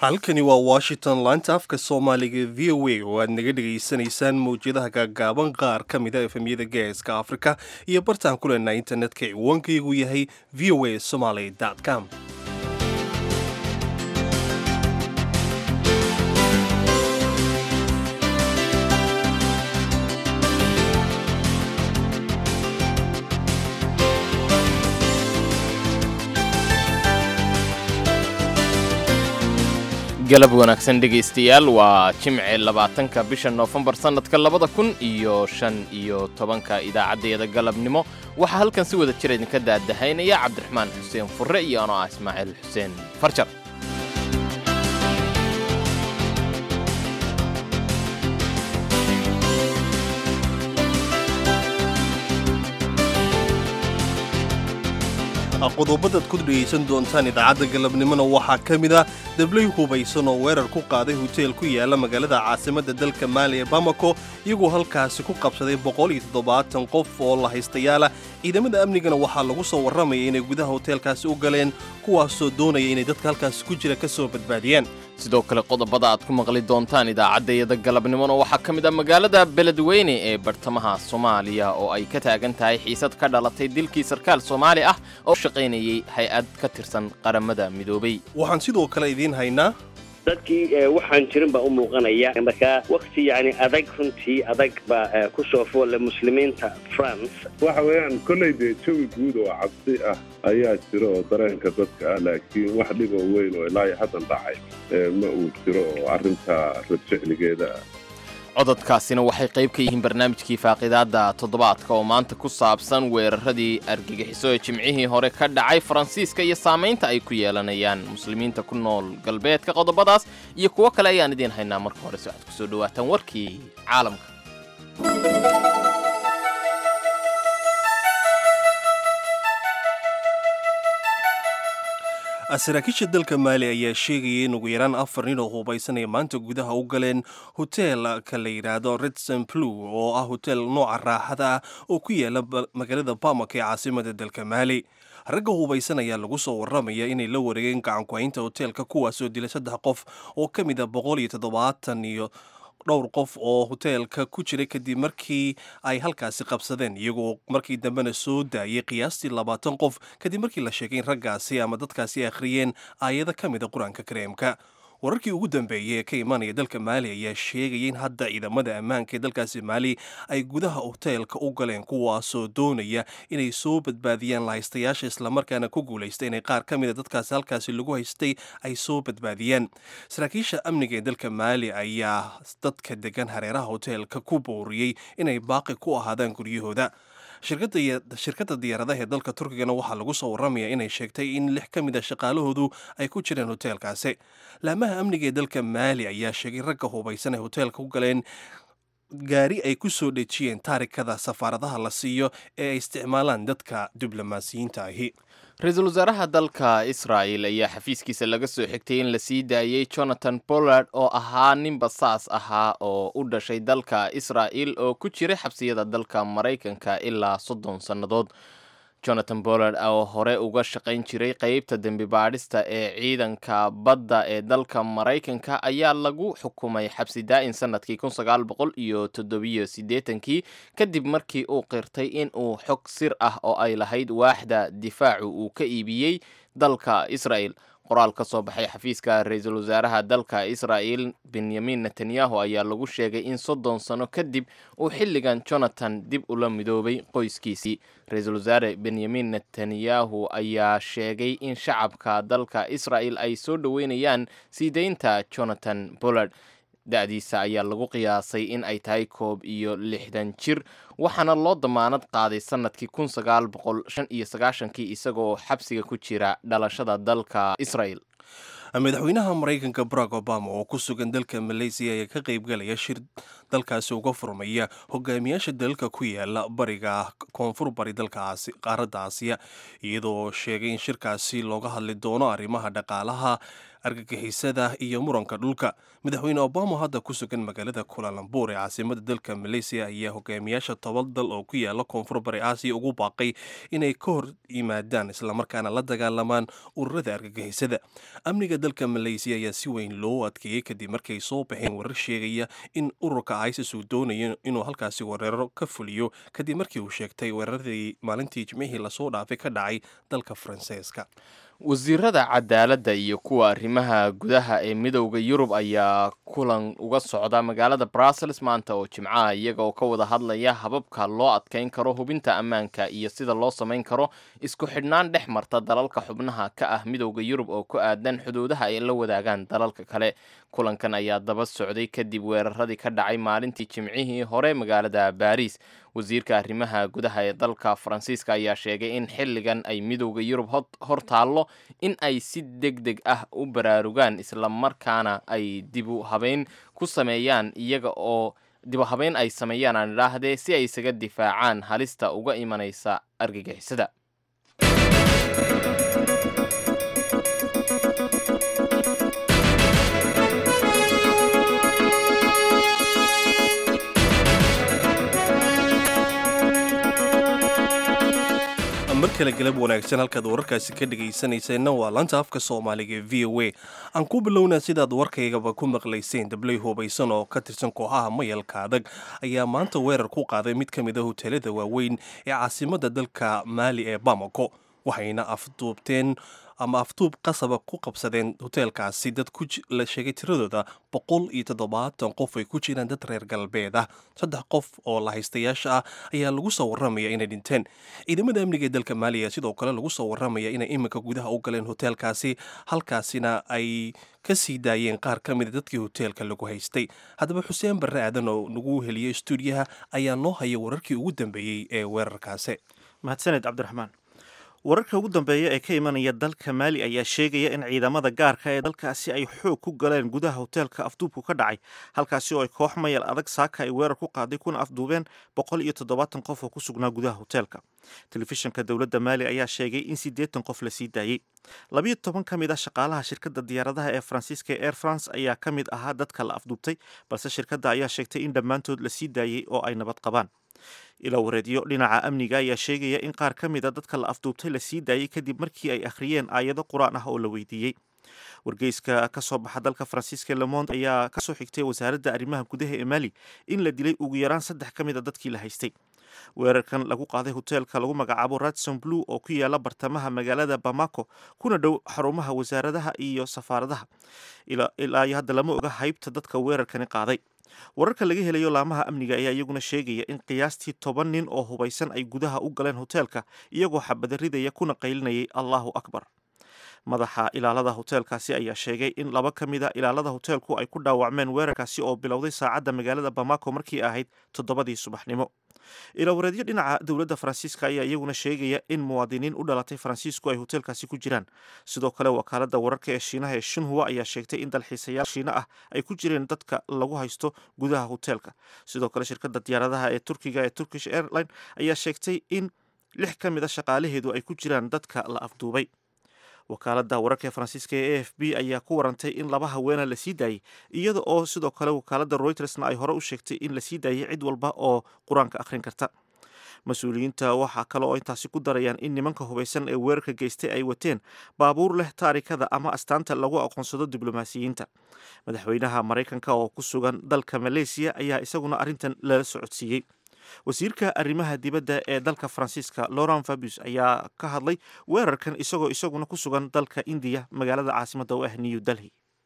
halkani waa washington laanta afka soomaaliga v o a oo aad naga dhegaysanaysaan mawjadaha gaagaaban qaar ka mida efemyada geeska afrika iyo bartaan ku leenaa internetka ciwaankaygu yahay v o a somaly com galab wanaagsan dhegaystayaal waa jimce labaatanka bisha noofembar sannadka labada kun iyo shan iyo tobanka idaacadeeda galabnimo waxaa halkan si wada jir idinka daadahaynaya cabdiraxmaan xuseen furre iyo anoo ah ismaaciil xuseen farjar qodobadaad ku dhegaysan doontaan idaacadda galabnimona waxaa ka mid ah dablay hubaysan oo weerar ku qaaday hoteel ku yaala magaalada caasimadda dalka maali ee bamako iyagoo halkaasi ku qabsaday qof oo la haystayaala ciidamada amnigana waxaa lagu soo warramaya inay gudaha hoteelkaasi u galeen kuwaasoo doonaya inay dadka halkaasi ku jira ka soo badbaadiyaan sidoo kale qodobada aad ku maqli doontaan idaacaddayada galabnimona waxaa ka mid ah magaalada beledweyne ee bartamaha soomaaliya oo ay ka taagan tahay xiisad ka dhalatay dilkii sarkaal soomaali ah oo shaqaynayay hay-ad ka tirsan qaramada midoobay waxaan sidoo kale idiin haynaa dadkii waxaan jirin baa u muuqanaya markaa wakti yani adag runtii adag baa ku soo foolle muslimiinta france waxa weeyaan kolley dee jawi guud oo cabsi ah ayaa jiro oo dareenka dadka ah laakiin wax dhib oo weyn oo ilaa iyo haddan dhacay ma uu jiro oo arrinta radjecligeeda ah cododkaasina waxay qayb ka yihiin barnaamijkii faaqidaadda toddobaadka oo maanta ku saabsan weeraradii argagixiso ee jimcihii hore ka dhacay faransiiska iyo saamaynta ay ku yeelanayaan muslimiinta ku nool galbeedka qodobadaas iyo kuwo kale ayaan idiin haynaa marka hore si waxaad ku soo dhawaataan warkii caalamka saraakiisha dalka maali ayaa sheegaya in ugu yaraan afar nin oo hubaysanaya maanta gudaha u galeen hoteelka la yidhaahdo redson plu oo ah hoteel nooca raaxada ah oo ku yaala magaalada bamak ee caasimada dalka maali ragga hubaysan ayaa lagu soo warramaya inay la wareegeen gacanku-haynta hoteelka kuwaasoo dilay saddex qof oo ka mid a boqol iyo toddobaatan iyo dhowr qof oo hoteelka ku jiray kadib markii ay halkaasi qabsadeen iyagoo markii dambena soo daayay qiyaastii labaatan qof kadib markii la sheegay in raggaasi ama dadkaasi akhriyeen aayado ka mida qur-aanka kareemka wararkii ugu dambeeyey ee ka imanaya dalka maali ayaa sheegaya in hadda ciidamada ammaanka ee dalkaasi maali ay gudaha hoteelka u galeen kuwaasoo doonaya inay soo badbaadiyaan lahaystayaasha islamarkaana ku guulaysta inay qaar ka mida dadkaasi halkaasi lagu haystay ay soo badbaadiyaan saraakiisha amniga ee dalka maali ayaa dadka degan hareeraha hoteelka ku booriyey inay baaqi ku ahaadaan guryahooda shirkadda diyaaradaha ee dalka turkigana waxaa lagu soo warramaya inay sheegtay in lix ka mid a shaqaalahoodu ay ku jireen hoteelkaasi laamaha amniga ee dalka maali ayaa sheegay ragga hubaysan ay hoteelka ku galeen gaari ay ku soo dhejiyeen taarikada safaaradaha la siiyo ee ay isticmaalaan dadka diblomaasiyiinta ahi ra-iisul wasaaraha dalka israa'el ayaa xafiiskiisa laga soo xigtay in la sii daayey jonathan pollard oo ahaa nin basaas ahaa oo u dhashay dalka israa'el oo ku jiray xabsiyada dalka maraykanka ilaa soddon sannadood jonathan pollard oo hore uga shaqayn jiray qeybta dembi baadhista ee ciidanka badda ee dalka maraykanka ayaa lagu xukumay xabsi daa'in sanadkii kun sagaal boqol iyo toddobiyo siddeetankii kadib markii uu qirtay in uu xog sir ah oo ay lahayd waaxda difaacu uu ka iibiyey dalka isra'el qoraal ka soo baxay xafiiska ra-iisul wasaaraha dalka israa'el benyamin netanyahu ayaa lagu sheegay in soddon sano kadib uu xilligan jonathan dib ula midoobay qoyskiisii ra-iisul wasaare benyamin netanyahu ayaa sheegay in shacabka dalka isra'el ay soo dhoweynayaan sii deynta jonathan pollard da-diisa ayaa lagu qiyaasay in ay tahay koob iyo lixdan jir waxaana loo damaanad qaaday sanadkii kun sagaal boqol shan iyo sagaashankii isagoo xabsiga ku jira dhalashada dalka israel madaxweynaha maraykanka barack obama oo ku sugan dalka maleysiya ayaa ka qaybgalaya shir dalkaasi uga furmaya hogaamiyaasha dalalka ku yaala bariga koonfur bari dalka qaaradda aasiya iyadoo sheegay in shirkaasi looga hadli doono arrimaha dhaqaalaha argagixisada iyo muranka dhulka madaxweyne obama hadda ku sugan magaalada kulalambur ee caasimada dalka maleysiya ayaa hogaamiyaasha toban dal oo ku yaala koonfur bari aasiya ugu baaqay inay ka hor yimaadaan islamarkaana la dagaalamaan ururada argagixisada amniga dalka maleysiya ayaa si weyn loo adkeeyey kadib markay soo baxeen warar sheegaya in ururka isis uu doonayo inuu halkaasi weeraro ka fuliyo kadib markii uu sheegtay weeraradii maalintii jimcihii lasoo dhaafay ka dhacay dalka faransiiska wasiirada cadaaladda iyo kuwa arrimaha gudaha ee midowda yurub ayaa kulan uga socda magaalada brussels maanta oo jimcaha iyaga oo ka wada hadlaya hababka loo adkeyn karo hubinta ammaanka iyo sida loo samayn karo isku xidhnaan dhex marta dalalka xubnaha ka ah midowda yurub oo ku aadan xuduudaha ay la wadaagaan dalalka kale kulankan ayaa daba socday kadib weeraradii ka dhacay maalintii jimcihii hore magaalada baariis wasiirka arrimaha gudaha ee dalka faransiiska ayaa sheegay in xilligan ay midowda yurub hor taallo in ay si deg deg ah u baraarugaan islamarkaana ay dibu habeyn ku sameeyaan iyaga oo dibu habeyn ay sameeyaan aan idhaahdee si ay isaga difaacaan halista uga imanaysa argagixisada mar kale galab wanaagsan halkaad wararkaasi ka dhegaysanayseena waa laanta afka soomaaliga ee v o a aan ku bilownaa sidaad warkaygaba ku maqlayseen dabley hubaysan oo ka tirsan kooxaha mayalka adag ayaa maanta weerar ku qaaday mid ka mid a hoteelada waaweyn ee caasimadda dalka maali ee bamako waxayna afduubteen ama afduub qasaba ku qabsadeen hoteelkaasi dad la sheegay tiradooda boqol iyo toddobaatan qof ay ku jiraan dad reer galbeed ah saddex qof oo lahaystayaasha ah ayaa lagu soo warramaya inay dhinteen ciidamada amniga ee dalka maaliya sidoo kale lagu soo warramaya inay iminka gudaha u galeen hoteelkaasi halkaasina ay ka sii daayeen qaar ka mida dadkii hoteelka lagu haystay haddaba xuseen barre aadan oo nagu heliyey stuudiyaha ayaa noo haya wararkii ugu dambeeyey ee weerarkaasi mahadsaned cabdiraxmaan wararka ugu dambeeya ee ka imanaya dalka maali ayaa sheegaya in ciidamada gaarka ee dalkaasi ay xoog ku galeen gudaha hoteelka afduubku ka dhacay halkaasi oo ay koox mayal adag saaka ay weerar ku qaaday kuna afduubeen boqol iyo toddobaatan qof oo ku sugnaa gudaha hoteelka telefishinka dowladda maali ayaa sheegay in siddeetan qof la sii daayey labiyo toban ka mid ah shaqaalaha shirkadda diyaaradaha ee faransiiska ee air france ayaa ka mid ahaa dadka la afduubtay balse shirkadda ayaa sheegtay in dhammaantood la sii daayey oo ay nabad qabaan ila wareedyo dhinaca amniga ayaa sheegaya in qaar ka mid a dadka la afduubtay la sii daayey kadib markii ay akhriyeen aayado qur-aan ah oo la weydiiyey wargeyska ka soo baxa dalka faransiiska lemond ayaa kasoo xigtay wasaaradda arrimaha gudaha ee mali in la dilay ugu yaraan saddex ka mid a dadkii la haystay weerarkan lagu qaaday hoteelka lagu magacaabo radson blue oo ku yaala bartamaha magaalada bamako kuna dhow xarumaha wasaaradaha iyo safaaradaha ilaa iyo hadda lama oga haybta dadka weerarkani qaaday wararka laga helayo laamaha amniga ayaa iyaguna sheegaya in qiyaastii toban nin oo hubaysan ay gudaha u galeen hoteelka iyagoo xabada ridaya kuna qaylinayay allahu akbar madaxa ilaalada hoteelkaasi ayaa sheegay in laba ka mid a ilaalada hoteelku ay ku dhaawacmeen weerarkaasi oo bilowday saacadda magaalada bamako markii ahayd toddobadii subaxnimo ilawareedyo dhinaca dowladda faransiiska ayaa iyaguna sheegaya in muwaadiniin u dhalatay faransiisku ay hoteelkaasi ku jiraan sidoo kale wakaalada wararka ee shiinaha ee shinhua ayaa sheegtay in dalxiisayaal shiina ah ay ku jireen dadka lagu haysto gudaha hoteelka sidoo kale shirkadda diyaaradaha ee turkiga ee turkish airline ayaa sheegtay in lix ka mid a shaqaalaheedu ay ku jiraan dadka la afduubay wakaalada wararka ee faransiiska ee a f b ayaa ku warantay in laba haweena la sii daayey iyada oo sidoo kale wakaalada reutersna ay hore u sheegtay in la sii daayey cid walba oo qur-aanka akhrin karta mas-uuliyiinta waxaa kale oo intaasi ku darayaan in nimanka hubaysan ee weerarka geystay ay wateen baabuur leh taarikada ama astaanta lagu aqoonsado diblomaasiyiinta madaxweynaha maraykanka oo ku sugan dalka maleysiya ayaa isaguna arrintan lala socodsiiyey wasiirka arrimaha dibadda ee dalka faransiiska laurent fabius ayaa ka hadlay weerarkan isagoo isaguna ku sugan dalka indiya magaalada caasimadda u ah new delhi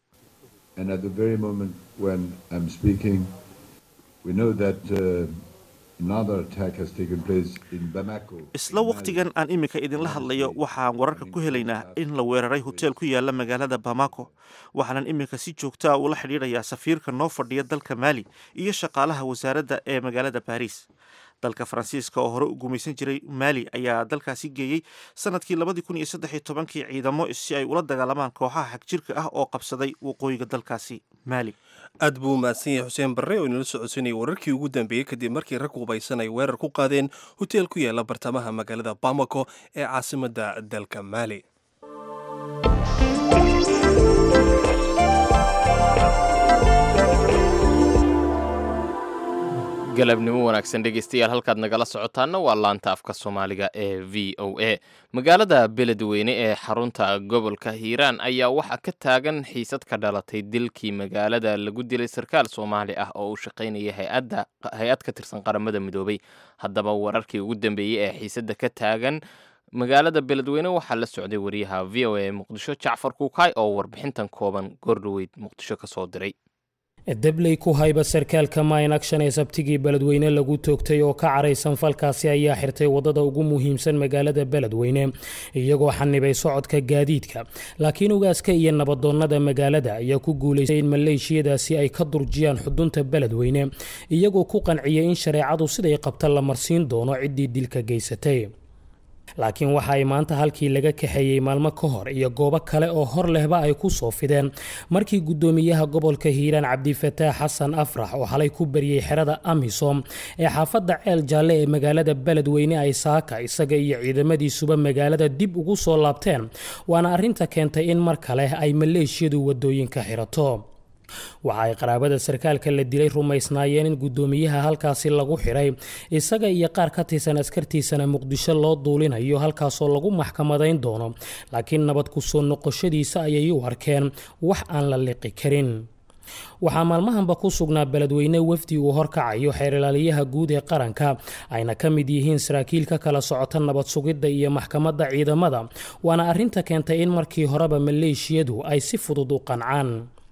isla wakhtigan aan iminka idinla hadlayo waxaan wararka ku helaynaa in la weeraray hoteel ku yaala magaalada bamako waxaanan iminka si joogtaa ula xidhiidhayaa safiirka noo fadhiya dalka maali iyo shaqaalaha wasaaradda ee magaalada baariis dalka faransiiska oo hore u gumaysan jiray maali ayaa dalkaasi geeyey sanadkii labadii kun iyo saddex iyo tobankii ciidamo si ay ula dagaalamaan kooxaha xagjirka ah oo qabsaday waqooyiga dalkaasi maali aad buu mahadsan yahay xuseen barre oo inala socodsanayay wararkii ugu dambeeyey kadib markii rag hubaysan ay weerar ku qaadeen hoteel ku yaala bartamaha magaalada bamako ee caasimadda dalka maali galabnimo wanaagsan dhegeystayaal halkaad nagala socotaana waa laanta afka soomaaliga ee v o a magaalada beledweyne ee xarunta gobolka hiiraan ayaa waxaa ka taagan xiisad ka dhalatay dilkii magaalada lagu dilay sarkaal soomaali ah oo u shaqaynaya hay-ad ka tirsan qaramada midoobay haddaba wararkii ugu dambeeyey ee xiisadda ka taagan magaalada beledweyne waxaa la socday wariyaha v o a muqdisho jacfar kuukaay oo warbixintan kooban goordhoweyd muqdisho ka soo diray debley ku hayba sarkaalka mine action ee sabtigii beledweyne lagu toogtay oo ka caraysan falkaasi ayaa xirtay wadada ugu muhiimsan magaalada beledweyne iyagoo xanibay socodka gaadiidka laakiin ugaaska iyo nabadoonnada magaalada ayaa ku guulaystay in maleeshiyadaasi ay ka durjiyaan xudunta beledweyne iyagoo ku qanciyay in shareecadu siday qabta la marsiin doono ciddii dilka geysatay laakiin waxa ay maanta halkii laga kaxeeyey maalmo ka hor iyo goobo kale oo hor lehba ay ku soo fideen markii guddoomiyaha gobolka hiiraan cabdifataax xasan afrax oo xalay ku bariyey xerada amisom ee xaafadda ceel jaalle ee magaalada beledweyne ay saaka isaga iyo ciidamadiisuba magaalada dib ugu soo laabteen waana arrinta keentay in mar kale ay maleeshiyadu wadooyinka xirato waxa ay qaraabada sarkaalka la dilay rumaysnaayeen in guddoomiyaha halkaasi lagu xiray isaga iyo qaar ka tirsan askartiisana muqdisho loo duulinayo halkaasoo lagu maxkamadayn doono laakiin nabad ku soo noqoshadiisa ayay u arkeen wax aan la liqi karin waxaa maalmahanba ku sugnaa beledweyne wafdi uu horkacayo xeerilaaliyaha guud ee qaranka ayna ka mid yihiin saraakiil ka kala socota nabad sugidda iyo maxkamadda ciidamada waana arrinta keentay in markii horeba maleeshiyadu ay si fudud u qancaan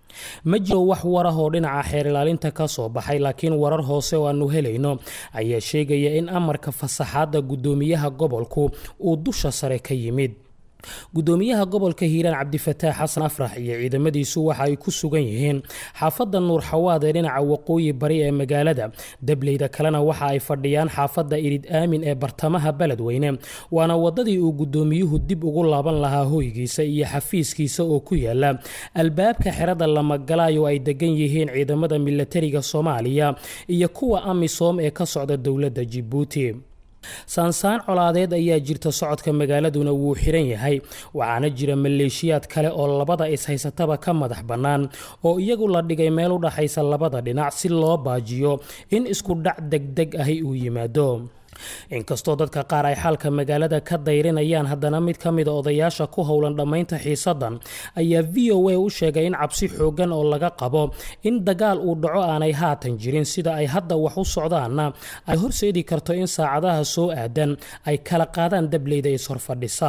ma jiro wax warah oo dhinaca xeer ilaalinta ka soo baxay laakiin warar hoose oo aanu helayno ayaa sheegaya in amarka fasaxaadda guddoomiyaha gobolku uu dusha sare ka yimid guddoomiyaha gobolka hiiraan cabdifataax xasan afrax iyo ciidamadiisu waxa ay ku sugan yihiin xaafadda nuur xawaad ee dhinaca waqooyi bari ee magaalada dableyda kalena waxa ay fadhiyaan xaafadda irid aamin ee bartamaha beledweyne waana wadadii uu guddoomiyuhu dib ugu laaban lahaa hoygiisa iyo xafiiskiisa oo ku yaala albaabka xerada lamagalayo ay degan yihiin ciidamada milatariga soomaaliya iyo kuwa amisom ee ka socda dowladda jibuuti saansaan colaadeed ayaa jirta socodka magaaladuna wuu xiran yahay waxaana jira maleeshiyaad kale oo labada is-haysataba ka madax bannaan oo iyagu la dhigay meel u dhaxaysa labada dhinac si loo baajiyo in isku dhac degdeg ahi uu yimaado inkastoo dadka qaar ay xaalka magaalada ka dayrinayaan haddana mid ka mida odayaasha ku howlan dhammaynta xiisaddan ayaa v o a u sheegay in cabsi xooggan oo laga qabo in dagaal uu dhaco aanay haatan jirin sida ay hadda wax u socdaanna ay horseedi karto in saacadaha soo aadan ay kala qaadaan dableyda is-horfadhisa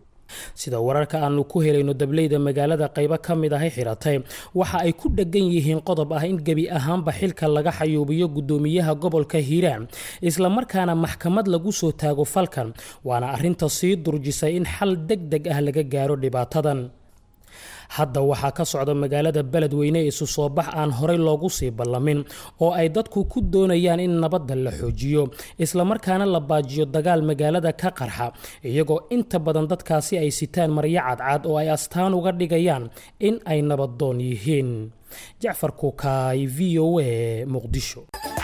sida wararka aanu ku helayno dableyda magaalada qaybo ka mid ahay xiratay waxa ay ku dheggan yihiin qodob ah in gebi ahaanba xilka laga xayuubiyo guddoomiyaha gobolka hiiraan islamarkaana maxkamad lagu soo taago falkan waana arrinta sii durjisay in xal deg deg ah laga gaaro dhibaatadan hadda waxaa ka socda magaalada beledweyne isu soo bax aan horey loogu sii ballamin oo ay dadku ku doonayaan in nabadda la xoojiyo islamarkaana la baajiyo dagaal magaalada ka qarxa iyagoo inta badan dadkaasi ay sitaan maryo cadcad oo ay astaan uga dhigayaan in ay nabaddoon yihiin jacfar kuukaay v o a muqdisho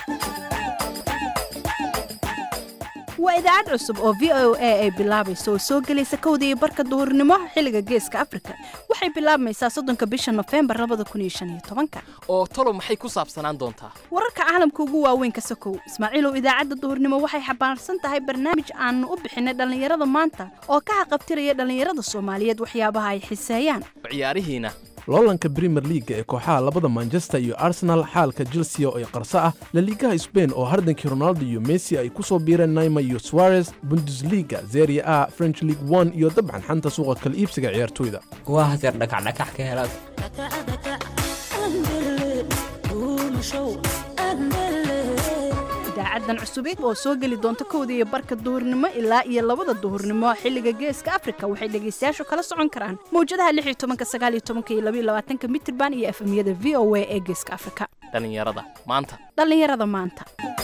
waa idaacad cusub oo v o a ay bilaabayso oo soo gelaysa kowda iyo barka duhurnimo xilliga geeska afrika waxay bilaabmaysaa soddonka bisha nofembar labada kun iyo shan iyo tobanka oo talo maxay ku saabsanaan doontaa wararka caalamka ugu waaweyn ka sokow ismaaciilow idaacadda duhurnimo waxay xambaarsan tahay barnaamij aanu u bixinay dhallinyarada maanta oo ka haqabtiraya dhallinyarada soomaaliyeed waxyaabaha ay xiseeyaan ciyaarihiina loolanka brimer liaga ee kooxaha labada manchester iyo arsenal xaalka chelsea oo ay qarso ah laliigaha sbain oo hardankii ronaldo iyo messi ay ku soo biireen naima iyo suarez bundesliga zeria a french league one iyo dabcan xanta suuqa kala iibsiga ciyaartoyda waa hadeer dhakacdhakax ka helaad idaacadan cusubeed oo soo geli doonta kowda iyo barka duhurnimo ilaa iyo labada duhurnimo xilliga geeska afrika waxay dhegaystayaashu kala socon karaan mawjadaha lix iyo tobanka sagaal iyo tobanka iyo labaiyo labaatanka mitirban iyo efemyada v o a ee geeska afrika dhallinyarada maanta dhallinyarada maanta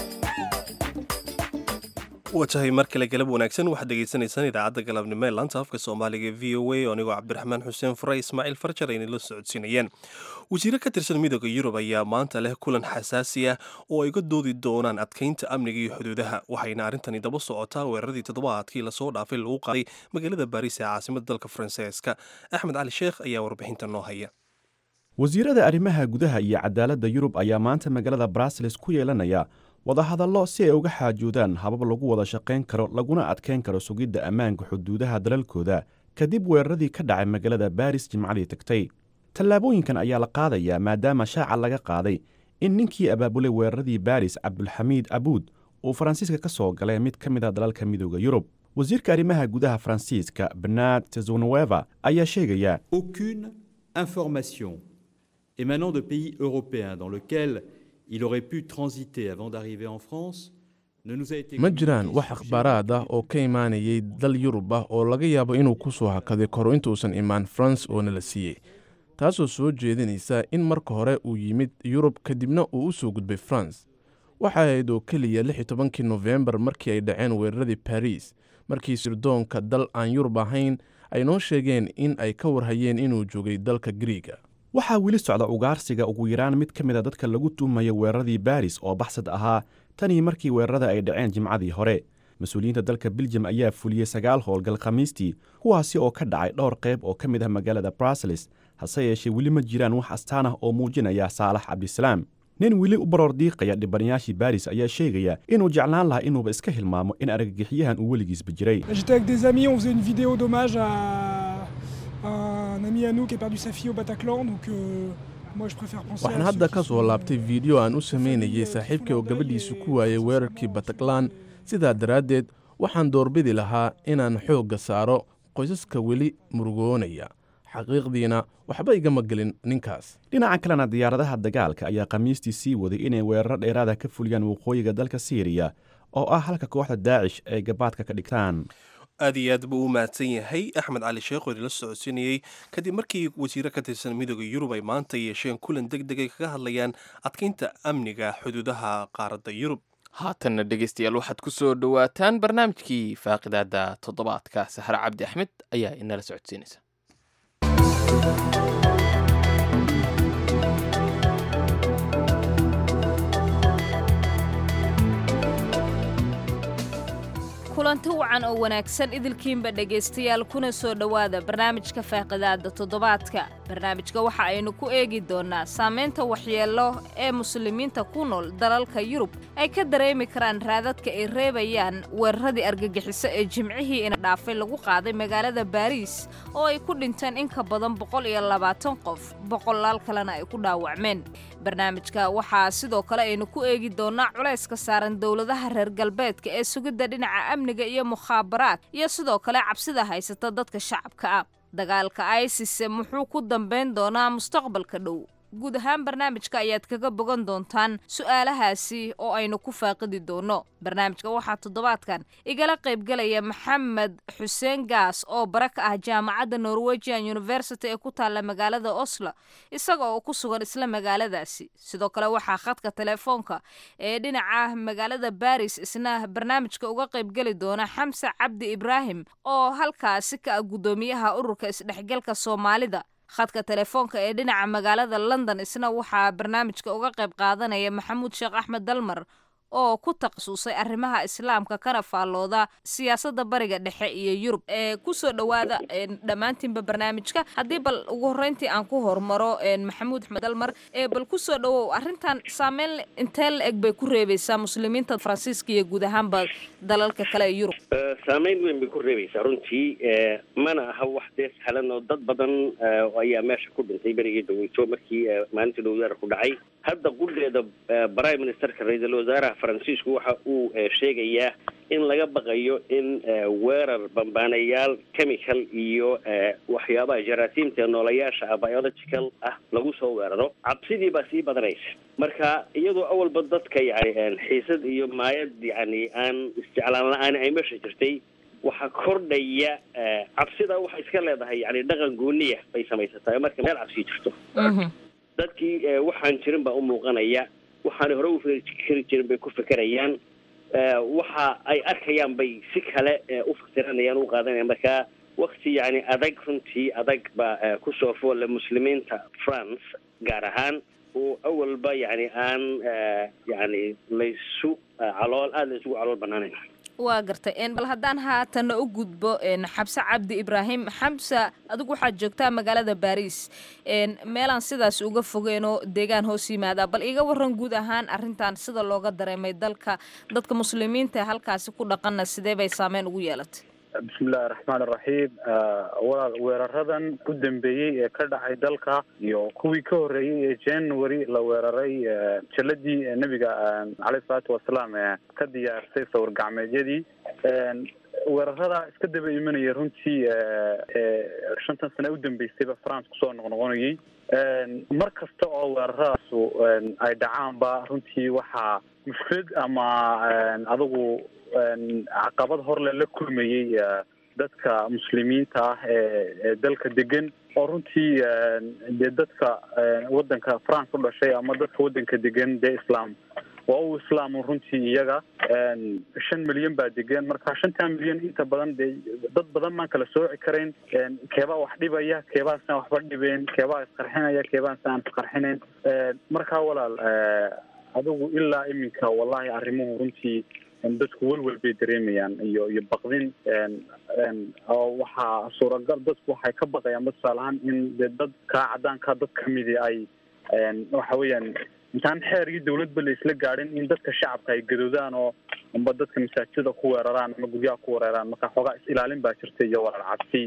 watahay mar kale galab wanaagsan waxaad dhegaysanaysaan idaacadda galabnimo ee laanta afka soomaaliga v o a oo anigoo cabdiraxmaan xuseen fure ismaaciil farjar ayna la socodsiinayeen wasiiro ka tirsan midooda yurub ayaa maanta leh kulan xasaasi ah oo ay ga doodi doonaan adkaynta amniga iyo xuduudaha waxayna arrintani daba socotaa weeraradii toddobaadkii lasoo dhaafay lagu qaaday magaalada baariis ee caasimada dalka faransiiska axmed cali sheekh ayaa warbixinta noo haya wasiirada arrimaha gudaha iyo cadaaladda yurub ayaa maanta magaalada brussels ku yeelanaya wadahadallo si ay uga xaajoodaan habab lagu wada shaqayn karo laguna adkayn karo sugidda ammaanka xuduudaha dalalkooda kadib weeraradii ka dhacay magaalada baris jimcadii tagtay tallaabooyinkan ayaa la qaadayaa maadaama shaaca laga qaaday in ninkii abaabulay weeraradii baris cabdulxamiid abuud uu faransiiska ka soo galay mid ka mid a dalalka midooda yurub wasiirka arrimaha gudaha faransiiska bernard tezonueva ayaa sheegaya aucune information émanant de pays européens dans lequel il aurait pu transiter avant d'arriver en France ne nous a été ma jiraan wax akhbaaraad ah oo ka imaanayay dal yurub ah oo laga yaabo inuu ku soo hakaday koro intuusan imaan faranse oo nala siiyey taasoo soo jeedinaysa in marka hore uu yimid yurub kadibna uu u soo gudbay faranse waxa ahayd oo keliya lix iyo tobankii nofembar markii ay dhaceen weeraradii baris markii sirdoonka dal aan yurub ahayn ay noo sheegeen in ay ka warhayeen inuu joogay dalka griiga waxaa weli socda ugaarsiga ugu yaraan mid ka mid a dadka lagu tuumaya weeraradii baris oo baxsad ahaa tanii markii weerarada ay dhaceen jimcadii hore mas-uuliyiinta dalka biljam ayaa fuliyey sagaal howlgal khamiistii kuwaasi oo ka dhacay dhowr qayb oo ka mid ah magaalada bruseles hase yeeshee weli ma jiraan wax astaan ah oo muujinaya saalax cabdisalaam nin weli u baroor diiqaya dhibanayaashii baris ayaa sheegaya inuu jeclaan lahaa inuuba iska hilmaamo in argagixiyahan uu weligiisba jiray J'étais avec des amis, on faisait une vidéo d'hommage à, à un ami à nous qui a perdu sa fille au Bataclan, donc euh, moi je préfère penser waxaan à hadda ceux ka qui soo sont- laabtay fiideo aan u samaynayay saaxiibkay oo gabadhiisu ku waayay weerarkii bataklan sidaa daraaddeed waxaan doorbidi lahaa inaan xoogga saaro qoysaska weli murugoonaya xaqiiqdiina waxba igama gelin ninkaas dhinaca kalena diyaaradaha dagaalka ayaa khamiistii sii waday inay weeraro dheeraada ka fuliyaan waqooyiga dalka siiriya oo ah halka kooxda daacish ay gabaadka ka dhigtaan aad iyo aad buu u mahadsan yahay axmed cali sheekh oo idinla socodsiinayey kadib markii wasiiro ka tirsan midooda yurub ay maanta yeesheen kulan deg deg ay kaga hadlayaan adkeynta amniga xuduudaha qaaradda yurub haatanna dhegaystayaal waxaad ku soo dhowaataan barnaamijkii faaqidaada toddobaadka saxre cabdi axmed ayaa inala socodsiinaysa kulanti wacan oo wanaagsan idilkiinba dhegaystayaal kuna soo dhowaada barnaamijka faaqidaada toddobaadka barnaamijka waxa aynu ku eegi doonnaa saamaynta waxyeello ee muslimiinta ku nool dalalka yurub ay ka dareemi karaan raadadka ay reebayaan weeraradii argagixiso ee jimcihii ina dhaafay lagu qaaday magaalada baariis oo ay ku dhinteen in ka badan boqol iyo labaatan qof boqolaal kalena ay ku dhaawacmeen barnaamijka waxaa sidoo kale aynu ku eegi doonnaa culayska saaran dowladaha reer galbeedka ee sugidda dhinaca amniga iyo mukhaabaraad iyo sidoo kale cabsida haysata dadka shacabka ah dagaalka isis muxuu ku dambayn doonaa mustaqbalka dhow guud ahaan barnaamijka ayaad kaga bogan doontaan su'aalahaasi oo aynu ku faaqidi doonno barnaamijka waxaa toddobaadkan igala qaybgelaya maxamed xuseen gaas oo bara ka ah jaamacadda norwegian university ee ku taalla magaalada oslo isaga oo ku sugan isla magaaladaasi sidoo kale waxaa khadka telefoonka ee dhinaca magaalada baris isna barnaamijka uga qaybgeli doona xamse cabdi ibraahim oo halkaasi ka ah guddoomiyaha ururka isdhexgalka soomaalida khadka telefoonka ee dhinaca magaalada london isna waxaa barnaamijka uga qayb qaadanaya maxamuud sheekh axmed dalmar oo ku takhasusay arrimaha islaamka kana faallooda siyaasadda bariga dhexe iyo yurub ee kusoo dhowaada dhammaantiinba barnaamijka haddii bal ugu horreyntii aan ku hormaro maxamuud axmed dalmar ee bal kusoo dhowow arrintan saameyn intee la eg bay ku reebaysaa muslimiinta faransiiska iyo guud ahaanba dalalka kale ee yurub saameyn weyn bay ku reebaysaa runtii mana aha wax dee sahlan oo dad badan ayaa meesha ku dhintay berigii dhaweyto markii maalintii dhowdaara ku dhacay hadda qudheeda prime ministerka ra-iisul wasaaraha faransiisku waxa uu sheegayaa in laga baqayo in weerar bambaanayaal chemical iyo waxyaabaha jaraasiimta ee noolayaasha ah biological ah lagu soo weeraro cabsidii baa sii badanaysa marka iyadoo awalba dadka yani xiisad iyo maayad yani aan isjeclaan la-aan ay meesha jirtay waxaa kordhaya cabsida waxay iska leedahay yani dhaqan gooniya bay samaysataa marka meel cabsi jirto dadkii waxaan jirin baa u muuqanaya waxaanay hore u fikri jirin bay ku fekerayaan waxa ay arkayaan bay si kale u fasiranayaan u qaadanayaan marka wakti yani adag runtii adag baa kusoo foolle muslimiinta france gaar ahaan oo awalba yani aan yani laysu calool aada laysugu calool banaanayn waa gartay bal haddaan haatana u gudbo xabse cabdi ibraahim xamsa adigu waxaad joogtaa magaalada baariis meelaan sidaas uga fogeenoo deegaan hoos yimaada bal iga waran guud ahaan arrintan sida looga dareemay dalka dadka muslimiinta ee halkaasi ku dhaqanna sidee bay saameyn ugu yeelatay bismillahi raxmaan iraxiim walaal weeraradan u dambeeyey ee ka dhacay dalka iyo kuwii ka horreeyey ee january la weeraray jaladii nebiga caleyhi salaatu wasalaam ee ka diyaarsay sawir gacmeedyadii weerarada iska daba imanaya runtii shantan sane u dambeysayba france kusoo noqnoqonayay mar kasta oo weeraradaas ay dhacaanba runtii waxaa mushkilad ama adigu caqabad horle la kulmayey dadka muslimiinta ah ee dalka degan oo runtii dee dadka wadanka france u dhashay ama dadka wadanka degan dee islam waa u islaam runtii iyaga shan milyan baa degan marka shantaa milyan inta badan dee dad badan baan kala sooci karayn keebaa wax dhibaya keebaasaan waxba dhibeen keebaa isqarxinaya keebaasaan isqarxinayn marka walaal adigu ilaa iminka wallahi arrimuhu runtii dadku welwel bay dareemayaan iyo iyo baqdin oo waxaa suuragal dadku waxay ka baqayaan tusaale ahaan in dee dadka cadaanka dad kamidi ay waxa weeyaan intaan xeer iyo dawladba la isla gaadhin in dadka shacabka ay gadoodaan oo amba dadka masaajida ku weeraraan ama guryaha ku weeraraan marka xoogaa is ilaalin baa jirta iyo walaal cabsi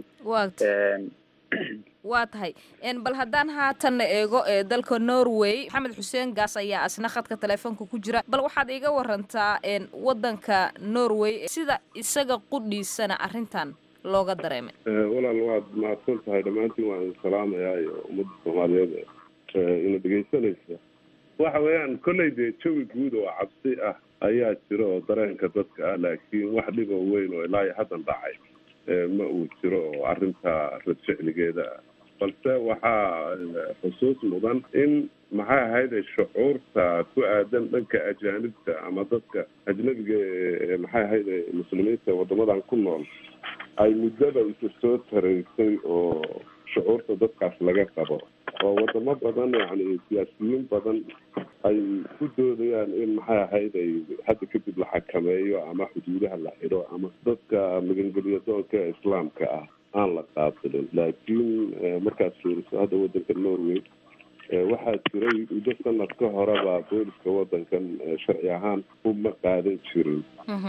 waa tahay bal haddaan haatanna eego ee dalka norway maxamed xuseen gaas ayaa asna khadka teleefoonka ku jira bal waxaad iga warantaa wadanka norway sida isaga qudhiisana arrintan looga dareemay walaal waad mahadsan tahay dhammaantiin waan salaamayaa iyo ummadda soomaaliyeed ina dhegaysanaysa waxa weeyaan kolley dee jawi guud oo cabsi ah ayaa jira oo dareenka dadka ah laakiin wax dhib oo weyn oo ilaa iyo haddan dhacay ma uu jiro oo arrinta rad ficligeeda ah balse waxaa xusuus mudan in maxay ahayde shucuurta ku aadan dhanka ajaanibta ama dadka ajnabiga ee maxay ahayde muslimiinta waddamadan ku nool ay muddada isu soo taraysay oo shucuurta dadkaas laga qabo oo wadamo badan yacni siyaasiyiin badan ay ku doodayaan in maxay ahayd ay hadda kadib la xakameeyo ama xuduudaha la xidho ama dadka magangelyo doonka ee islaamka ah aan la qaabilin laakiin markaad fiiriso hadda wadanka norway waxaa jiray muddo sanad ka horeba booliska wadankan sharci ahaan uma qaadan jirin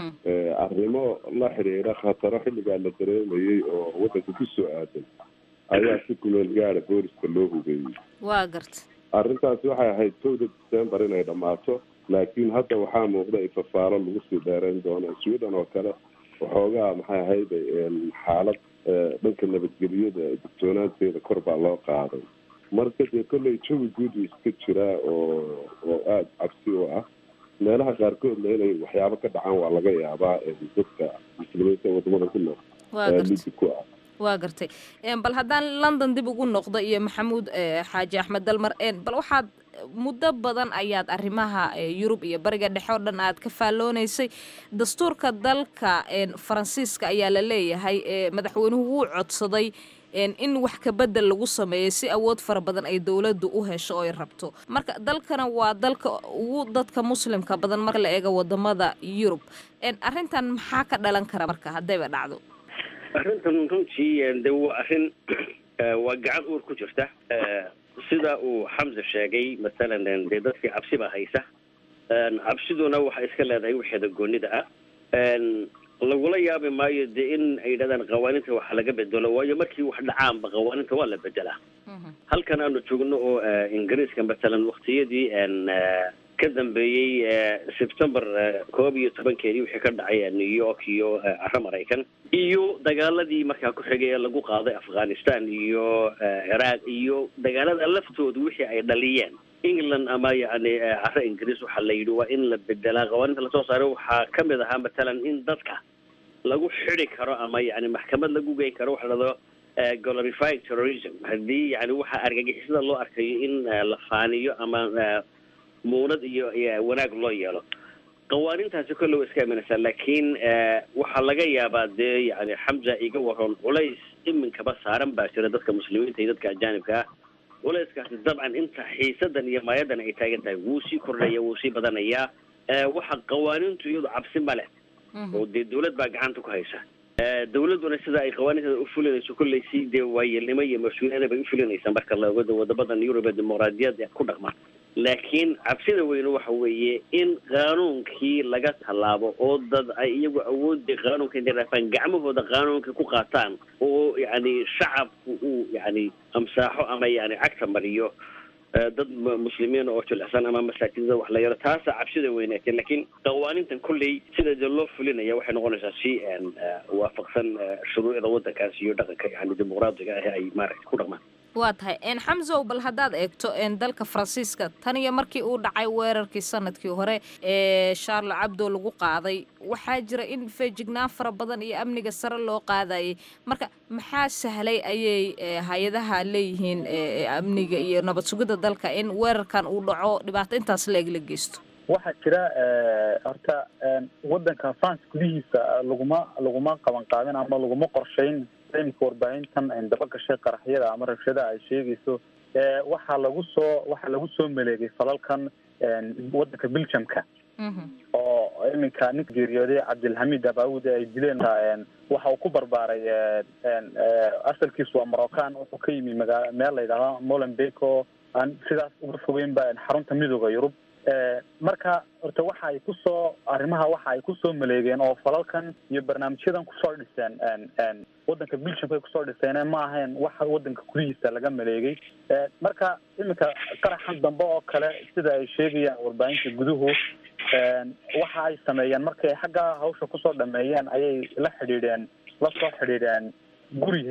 arrimo la xidhiidha khataro xilligaa la dareemayay oo wadanka kusoo aadan ayaa si kumeel gaada booliska loo hugeeyey waa garta arrintaasi waxay ahayd kowda december inay dhammaato laakiin hadda waxaa muuqda in fafaalo lagu sii dheereyn doono sweden oo kale waxoogaa maxay ahayd xaalad dhanka nabadgelyada digtoonaanteeda kor baa loo qaaday marka dee kolley jawi guud uu iska jiraa oo oo aada cabsi u ah meelaha qaarkoodna inay waxyaabo ka dhacaan waa laga yaabaa dadka muslimiinta wadamada ku nool lidi ku ah waa gartay bal haddaan london dib ugu noqdo iyo maxamuud xaaji axmed dalmar bal waxaad muddo badan ayaad arrimaha yurub iyo bariga dhexe oo dhan aad ka faalloonaysay dastuurka dalka faransiiska ayaa la leeyahay madaxweynuhu wuu codsaday in wax kabedel lagu sameeyo si awood fara badan ay dowladdu u hesho oo ay rabto marka dalkana waa dalka ugu dadka muslimka badan marka la eego wadamada yurub arrintan maxaa ka dhalan kara marka haddayba dhacdo arrintan runtii de waa arrin waa gacan uur ku jirta sida uu xamse sheegay masalan dee dadkii cabsi baa haysa cabsiduna waxay iska leedahay waxeeda goonida ah lagula yaabi maayo dee in ay yidhahdaan qawaaninta wax laga bedelo waayo markii wax dhacaanba qawaaninta waa la bedelaa halkan aanu joogno oo ingiriiska masalan waktiyadii ka dambeeyey september koob iyo tobankeedii wixii ka dhacay new york iyo caro maraykan iyo dagaaladii markaa ku xigay ee lagu qaaday afghanistan iyo ciraaq iyo dagaalada laftooda wixii ay dhaliyeen england ama yani caro ingiriis waxaa la yidhi waa in la bedelaa qawaaninta lasoo saaray waxaa kamid ahaa matalan in dadka lagu xidi karo ama yani maxkamad lagu geyn karo waxa lahado glorifying terrorism haddii yani waxaa argagixisada loo arkayo in la faaniyo ama muunad iyo wanaag loo yeelo qawaanintaasi kolle wa iska imanaysaa laakiin waxaa laga yaabaa dee yani xamza iga waron culays iminkaba saaran baa jira dadka muslimiinta iyo dadka ajaanibka ah culayskaasi dabcan inta xiisadan iyo maayadan ay taagan tahay wuu sii kordhaya wuu sii badanayaa waxa qawaanintu iyadu cabsi ma leh oo dee dawlad baa gacanta ku haysa dawladduna sida ay qawaaniinteeda u fulinayso kolley si dee waayeelnimo iyo mas-uuliyada bay u fulinaysaa marka la ogo wadamadan yurub ee dimuqraadiyadda ku dhaqma laakiin cabsida weyne waxa weeye in qaanuunkii laga tallaabo oo dad ay iyagu awoodda qaanuunka intay raafaan gacmahooda qaanuunka ku qaataan oo yacni shacabku uu yacni amsaaxo ama yani cagta mariyo dad muslimiin oo jilicsan ama masaajidada wax la yaro taasa cabsida weynaatee laakiin qawaanintan kolley sida dee loo fulinaya waxay noqonaysaa si waafaqsan shuruucda waddankaas iyo dhaqanka yani dimuqraadiga ah ay maaragta ku dhaqmaan waa tahay xamsow bal haddaad eegto dalka faransiiska tan iyo markii uu dhacay weerarkii sanadkii hore ee charle cabdo lagu qaaday waxaa jira in feejignaan fara badan iyo amniga sare loo qaadayay marka maxaa sahlay ayay hay-adaha leeyihiin amniga iyo nabad sugidda dalka in weerarkan uu dhaco dhibaato intaas la eg la geysto waxaa jira horta waddanka france gudihiisa laguma laguma qaban qaadin ama laguma qorshayn imika warbaahintan daba gashay qaraxyada ama rabshada ay sheegayso waxaa lagu soo waxaa lagu soo maleegay falalkan waddanka belgiumka oo iminka ninka geeriyooday cabdilhamid abaawud ay dileen waxa uu ku barbaaray asalkiisu waa moroccan wuxuu ka yimi magaa meel la yidhahdo molenbeek oo aan sidaas uga fogeynba xarunta midooda yurub marka horta waxa ay kusoo arrimaha waxa ay kusoo maleegeen oo falalkan iyo barnaamijyadan kusoo dhiseen waddanka belgiumka ay kusoo dhiseen ma ahayn waxa waddanka gudihiisa laga maleegay marka iminka qaraxan dambe oo kale sida ay sheegayaan warbaahinta guduhu waxa ay sameeyeen markay xagga hawsha kusoo dhameeyeen ayay la xidhiidheen la soo xidhiidheen guri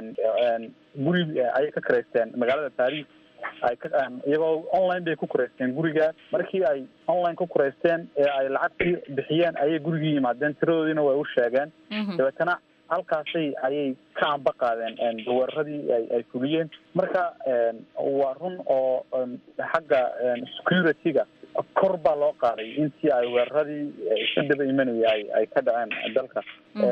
guri ayay ka karaysteen magaalada paris ay ka iyagoo online bay ku kuraysteen guriga markii ay online ku kuraysteen ee ay lacagtii bixiyeen ayay gurigii yimaadeen tiradoodiina way u sheegeen dabeetana halkaasay ayay ka amba qaadeen weeraradii ay ay fuliyeen marka waa run oo xagga security-ga kor baa loo qaaday intii ay weeraradii ka daba imanaya ay ay ka dhaceen dalka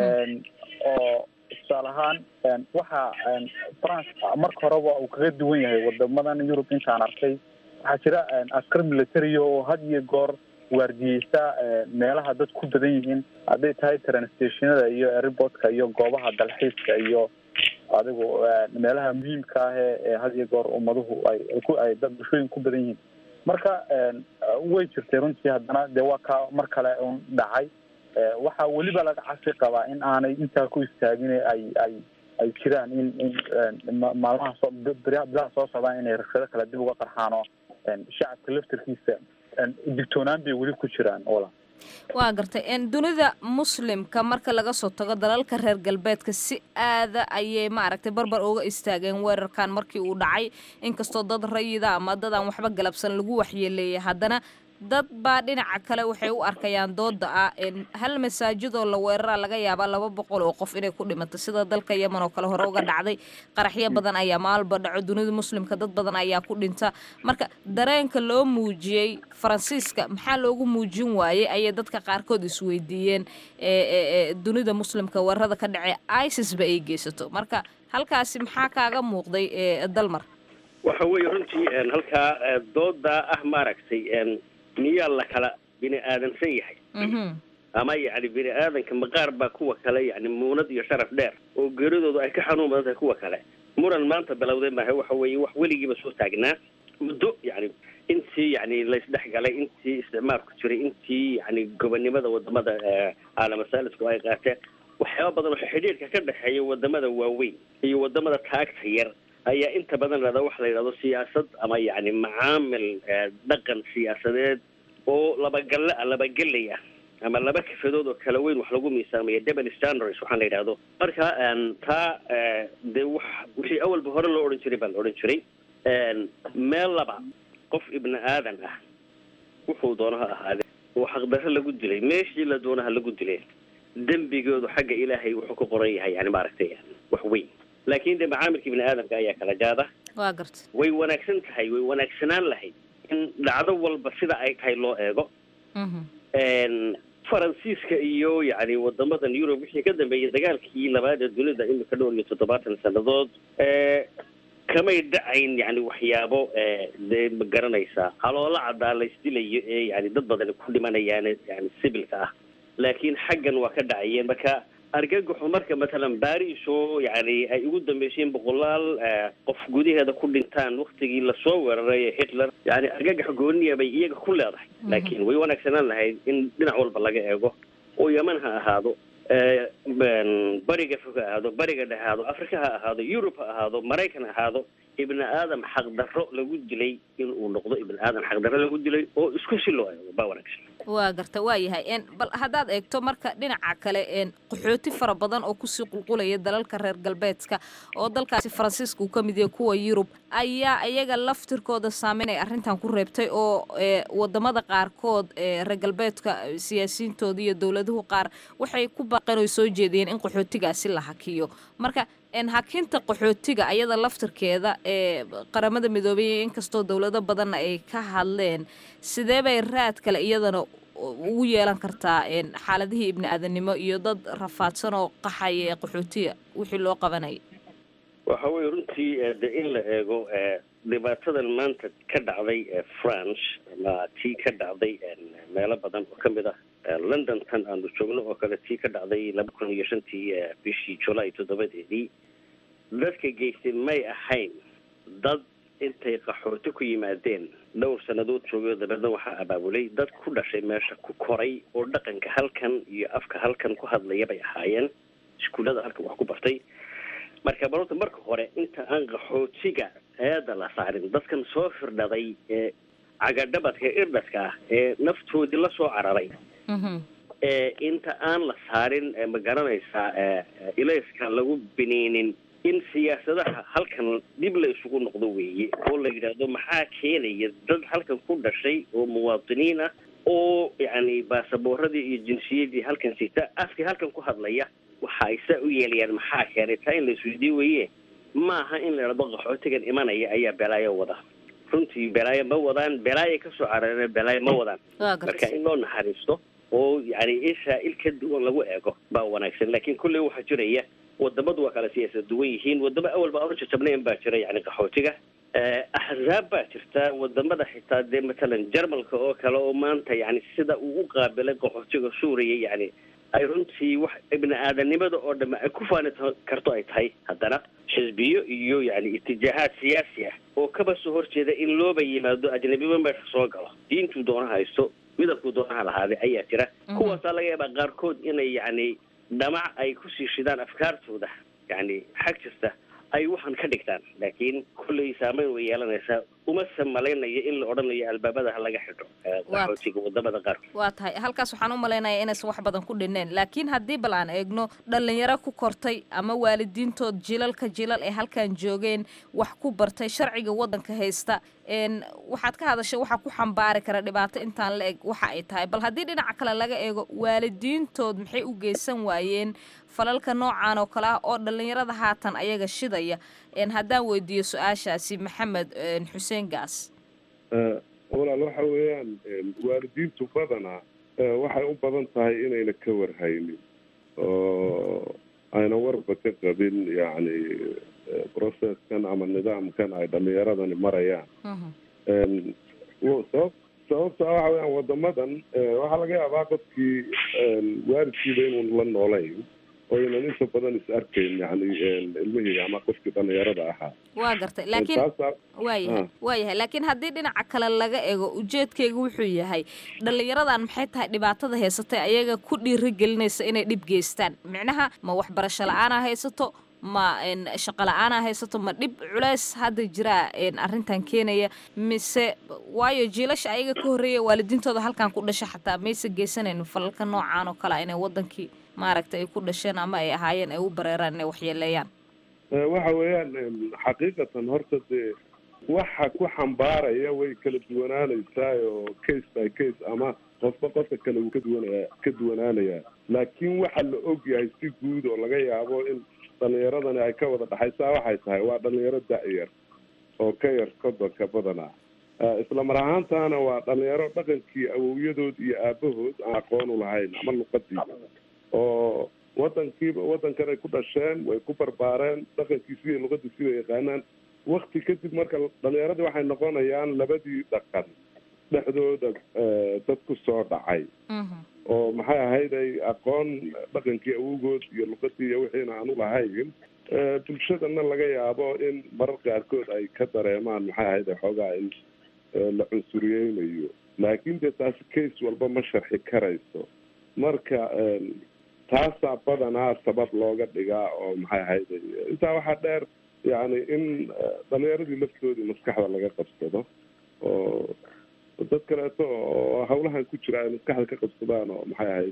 oo tusaale ahaan waxa france marka horeba uu kaga duwan yahay wadamadan yurub intaan arkay waxaa jira askar military oo had iyo goor waardiyeysa meelaha dad ku badan yihiin hadday tahay transtationada iyo airportka iyo goobaha dalxiiska iyo adigu meelaha muhiimka ah ee had iyo goor ummaduhu ay ay dad bulshooyin ku badan yihiin marka way jirtay runtii haddana dee waa ka mar kale un dhacay waxaa weliba laga casi qabaa in aanay intaa ku istaagin ay ay ay jiraan in in maalmaha soo bilaha soo socdaan inay rabshado kale dib uga qarxaano shacabka laftarkiisa digtoonaan bay weli ku jiraan ola waa gartay dunida muslimka marka laga soo tago dalalka reer galbeedka si aada ayay maaragtay barbar uga istaageen weerarkan markii uu dhacay inkastoo dad rayida ama dad aan waxba galabsan lagu waxyeeleeyay haddana dad baa dhinaca kale waxay u arkayaan dooda ah hal masaajidoo la weeraraa laga yaabaa laba boqol oo qof inay ku dhimato sida dalka yemen oo kale hore uga dhacday qaraxyo badan ayaa maalba dhaco dunida muslimka dad badan ayaa ku dhinta marka dareenka loo muujiyey faransiiska maxaa loogu muujin waayey ayay dadka qaarkood isweydiiyeen dunida muslimka weerarada ka dhacee isis ba ay geysato marka halkaasi maxaa kaaga muuqday dalmar waxa weeye runtii halkaa dooda ah maaragtay miyaa la kala bini aadansan yahay ama yacni bini aadanka maqaar baa kuwa kale yani muunad iyo sharaf dheer oo geeridoodu ay ka xanuun badan tahay kuwa kale muran maanta bilowday maaha waxa weeye wax weligiiba soo taagnaa muddo yani intii yani laysdhex galay intii isticmaalku jiray intii yani gobonimada wadamada caalamsaalidku ay qaateen waxyaaba badan oo xidhiirka ka dhexeeya wadamada waaweyn iyo wadamada taagta yar ayaa inta badan lahada waxa la yidhahdo siyaasad ama yani macaamil dhaqan siyaasadeed oo labagalle labagelay ah ama laba kafadood oo kala weyn wax lagu miisaamaya double standards waxaan la yidhahdo marka taa dee wax wixii awalba hore loo odhan jiray baa la odhan jiray meel laba qof ibni aadan ah wuxuu doono ha ahaade oo xaqdarro lagu dilay meeshii la doono ha lagu dilay dembigoodu xagga ilaahay wuxuu ku qoran yahay yani maaragtay wax weyn laakiin de macaamilka ibni aadamka ayaa kala jaada waa garta way wanaagsan tahay way wanaagsanaan lahayd in dhacdo walba sida ay tahay loo eego faransiiska iyo yani wadamadan yurub wixii ka dambeeyay dagaalkii labaad ee dunida imika dhowr iyo toddobaatan sannadood kamay dhacayn yani waxyaabo dee ma garanaysaa haloola caddaa laysdilayo ee yani dad badan ku dhimanayaan yani sibilka ah laakiin xaggan waa ka dhacayeen marka argagaxu marka matalan baris oo yani ay ugu dambeyseen boqolaal qof gudaheeda ku dhintaan waktigii lasoo weeraray hitler yani argagax gooniya bay iyaga ku leedahay laakiin way wanaagsanaan lahayd in dhinac walba laga eego oo yeman ha ahaado bariga fog ha ahaado bariga dhexe ahaado africa ha ahaado yurub ha ahaado maraykan ha ahaado ibni aadam xaqdarro lagu dilay in uu noqdo ibni aadam xaqdarro lagu dilay oo isku si loo eego baa wanaagsan waa garta waa yahay bal haddaad eegto marka dhinaca kale qaxooti fara badan oo kusii qulqulaya dalalka reer galbeedka oo dalkaasi faransiiska uu ka mid yahay kuwa yurub ayaa iyaga laftirkooda saameyn ay arrintan ku reebtay oo wadamada qaarkood reer galbeedka siyaasiyiintooda iyo dowladuhu qaar waxay ku baaqeen oo soo jeediyeen in qaxootigaasi la hakiyo marka hakinta qaxootiga ayada laftirkeeda ee qaramada midoobay inkastoo dowlado badanna ay ka hadleen sidee bay raad kale iyadana ugu yeelan kartaa xaaladihii ibni aadanimo iyo dad rafaadsan oo qaxaya ee qaxootiga wixii loo qabanaya waxa weye runtii de in la eego dhibaatadan maanta ka dhacday france ama tii ka dhacday meelo badan oo kamid ah london tan aanu joogno oo kale tii ka dhacday laba kun iyo shantii bishii julaay toddobadeedii dadka geystay may ahayn dad intay qaxooti ku yimaadeen dhowr sannadood joogay oo dabeedna waxaa abaabulay dad ku dhashay meesha ku koray oo dhaqanka halkan iyo afka halkan ku hadlaya bay ahaayeen iskuullada halkan wax ku bartay marka barota marka hore inta aan qaxootiga eeda la saarin dadkan soo firdhaday ee cagadhabadka irdhaska ah ee naftoodii la soo cararay ee inta aan la saarin ma garanaysaa ilayska lagu biniinin in siyaasadaha halkan dib la isugu noqdo weeye oo la yidhaahdo maxaa keenaya dad halkan ku dhashay oo muwaadiniin ah oo yacni baasaboorradii iyo jinsiyadii halkan sita afkii halkan ku hadlaya waxa ay saa u yeelayaan maxaa keenay taa in la isweydiin weeye maaha in la idhahdo qaxootigan imanaya ayaa belaayo wada runtii belaayo ma wadaan belaayo kasoo carareen belaayo ma wadaan marka in loo naxariisto oo yani isha il ka duwan lagu eego baa wanaagsan laakiin kulley waxaa jiraya wadamadu waa kala siyaasa duwan yihiin wadamo awalba aan u jajabnayn baa jira yani qaxootiga axzaab baa jirta wadamada xitaa dee matalan jarmalka oo kale oo maanta yani sida uu u qaabilay qaxootiga suuriya yani ay runtii wax ibni aadanimada oo dhamme ay ku faani karto ay tahay haddana xisbiyo iyo yani itijaahaad siyaasi ah oo kaba soo horjeeda in looba yimaado ajnabiba meesha soo galo diintuu doona haysto midabkuu doonaha lahaaday ayaa jira kuwaasaa laga yaabaa qaarkood inay yani dhamac ay kusii shidaan afkaartooda yani xag kasta ay waxaan ka dhigtaan laakiin kolley saameyn way yeelanaysaa umase malaynayo in la odhanayo albaabada ha laga xidho qaxootiga wadamada qaarkood waa tahay halkaas waxaan u malaynayaa inaysan wax badan ku dhineen laakiin haddii bal aan eegno dhalinyaro ku kortay ama waalidiintood jilalka jilal ee halkan joogeen wax ku bartay sharciga waddanka haysta waxaad ka hadashay waxaa ku xambaari kara dhibaato intaan la eg waxa ay tahay bal haddii dhinaca kale laga eego waalidiintood maxay u geysan waayeen falalka noocan oo kale ah oo dhalinyarada haatan ayaga shidaya haddaan weydiiyo su-aashaasi maxamed xuseen gaas walaal waxa weeyaan waalidiintu badanaa waxay u badan tahay inayna ka warhaynin oo ayna warba ka qabin yacni processkan ama nidaamkan ay dhalinyaradani marayaan sabab sababta waxa weyaan wadamadan waxaa laga yaabaa qofkii waalidkiiba inuun la noolayn oo ynan inta badan is arkayn yani ilmihii ama qofkii dhalinyarada ahaa waa gartay laakiin waayahay waayahay laakiin haddii dhinaca kale laga eego ujeedkayga wuxuu yahay dhalinyaradan maxay tahay dhibaatada haysatay ayaga ku dhiirigelinaysa inay dhib geystaan micnaha ma waxbarasho la-aanaa haysato ma shaqo la-aanaa haysato ma dhib culeys hadda jiraa arrintan keenaya mise waayo jiilasha ayaga ka horreeya waalidiintooda halkan ku dhasha xataa maysa geysanayn falalka noocaan oo kale inay wadankii maaragtay ay ku dhasheen ama ay ahaayeen ay u bareeraan inay waxyeeleeyaan waxa weeyaan xaqiiqatan horta dee waxa ku xambaaraya way kala duwanaanaysaa oo case by case ama qofba qofka kale uu ka duwanaya ka duwanaanayaa laakiin waxa la og yahay si guud oo laga yaabo in dhalinyaradani ay ka wada dhaxaysaa waxay tahay waa dhalinyaro da-yar oo ka yar kodonka badanaa isla mar ahaantaana waa dhalinyaro dhaqankii awowyadood iyo aabahood aan aqoon u lahayn ama luqadiiba oo wadankiiba wadankan ay ku dhasheen way ku barbaareen dhaqankiisi iyo luqadiisi bay yaqaanaan wakti kadib marka dhalinyaradii waxay noqonayaan labadii dhaqan dhexdooda dad ku soo dhacay oo maxay ahayd ay aqoon dhaqankii awowgood iyo luqadii iyo wixiina aan ulahayn bulshadana laga yaabo in marar qaarkood ay ka dareemaan maxay ahayd xoogaa in la cunsuriyeynayo laakiin dee taasi case walba ma sharxi karayso marka taasaa badanaa sabab looga dhigaa oo maxay ahayd intaa waxaa dheer yani in dhalinyaradii laftoodii maskaxda laga qabsado oo dad kaleeto oo hawlahan ku jira ay maskaxda ka qabsadaan oo maxay ahayd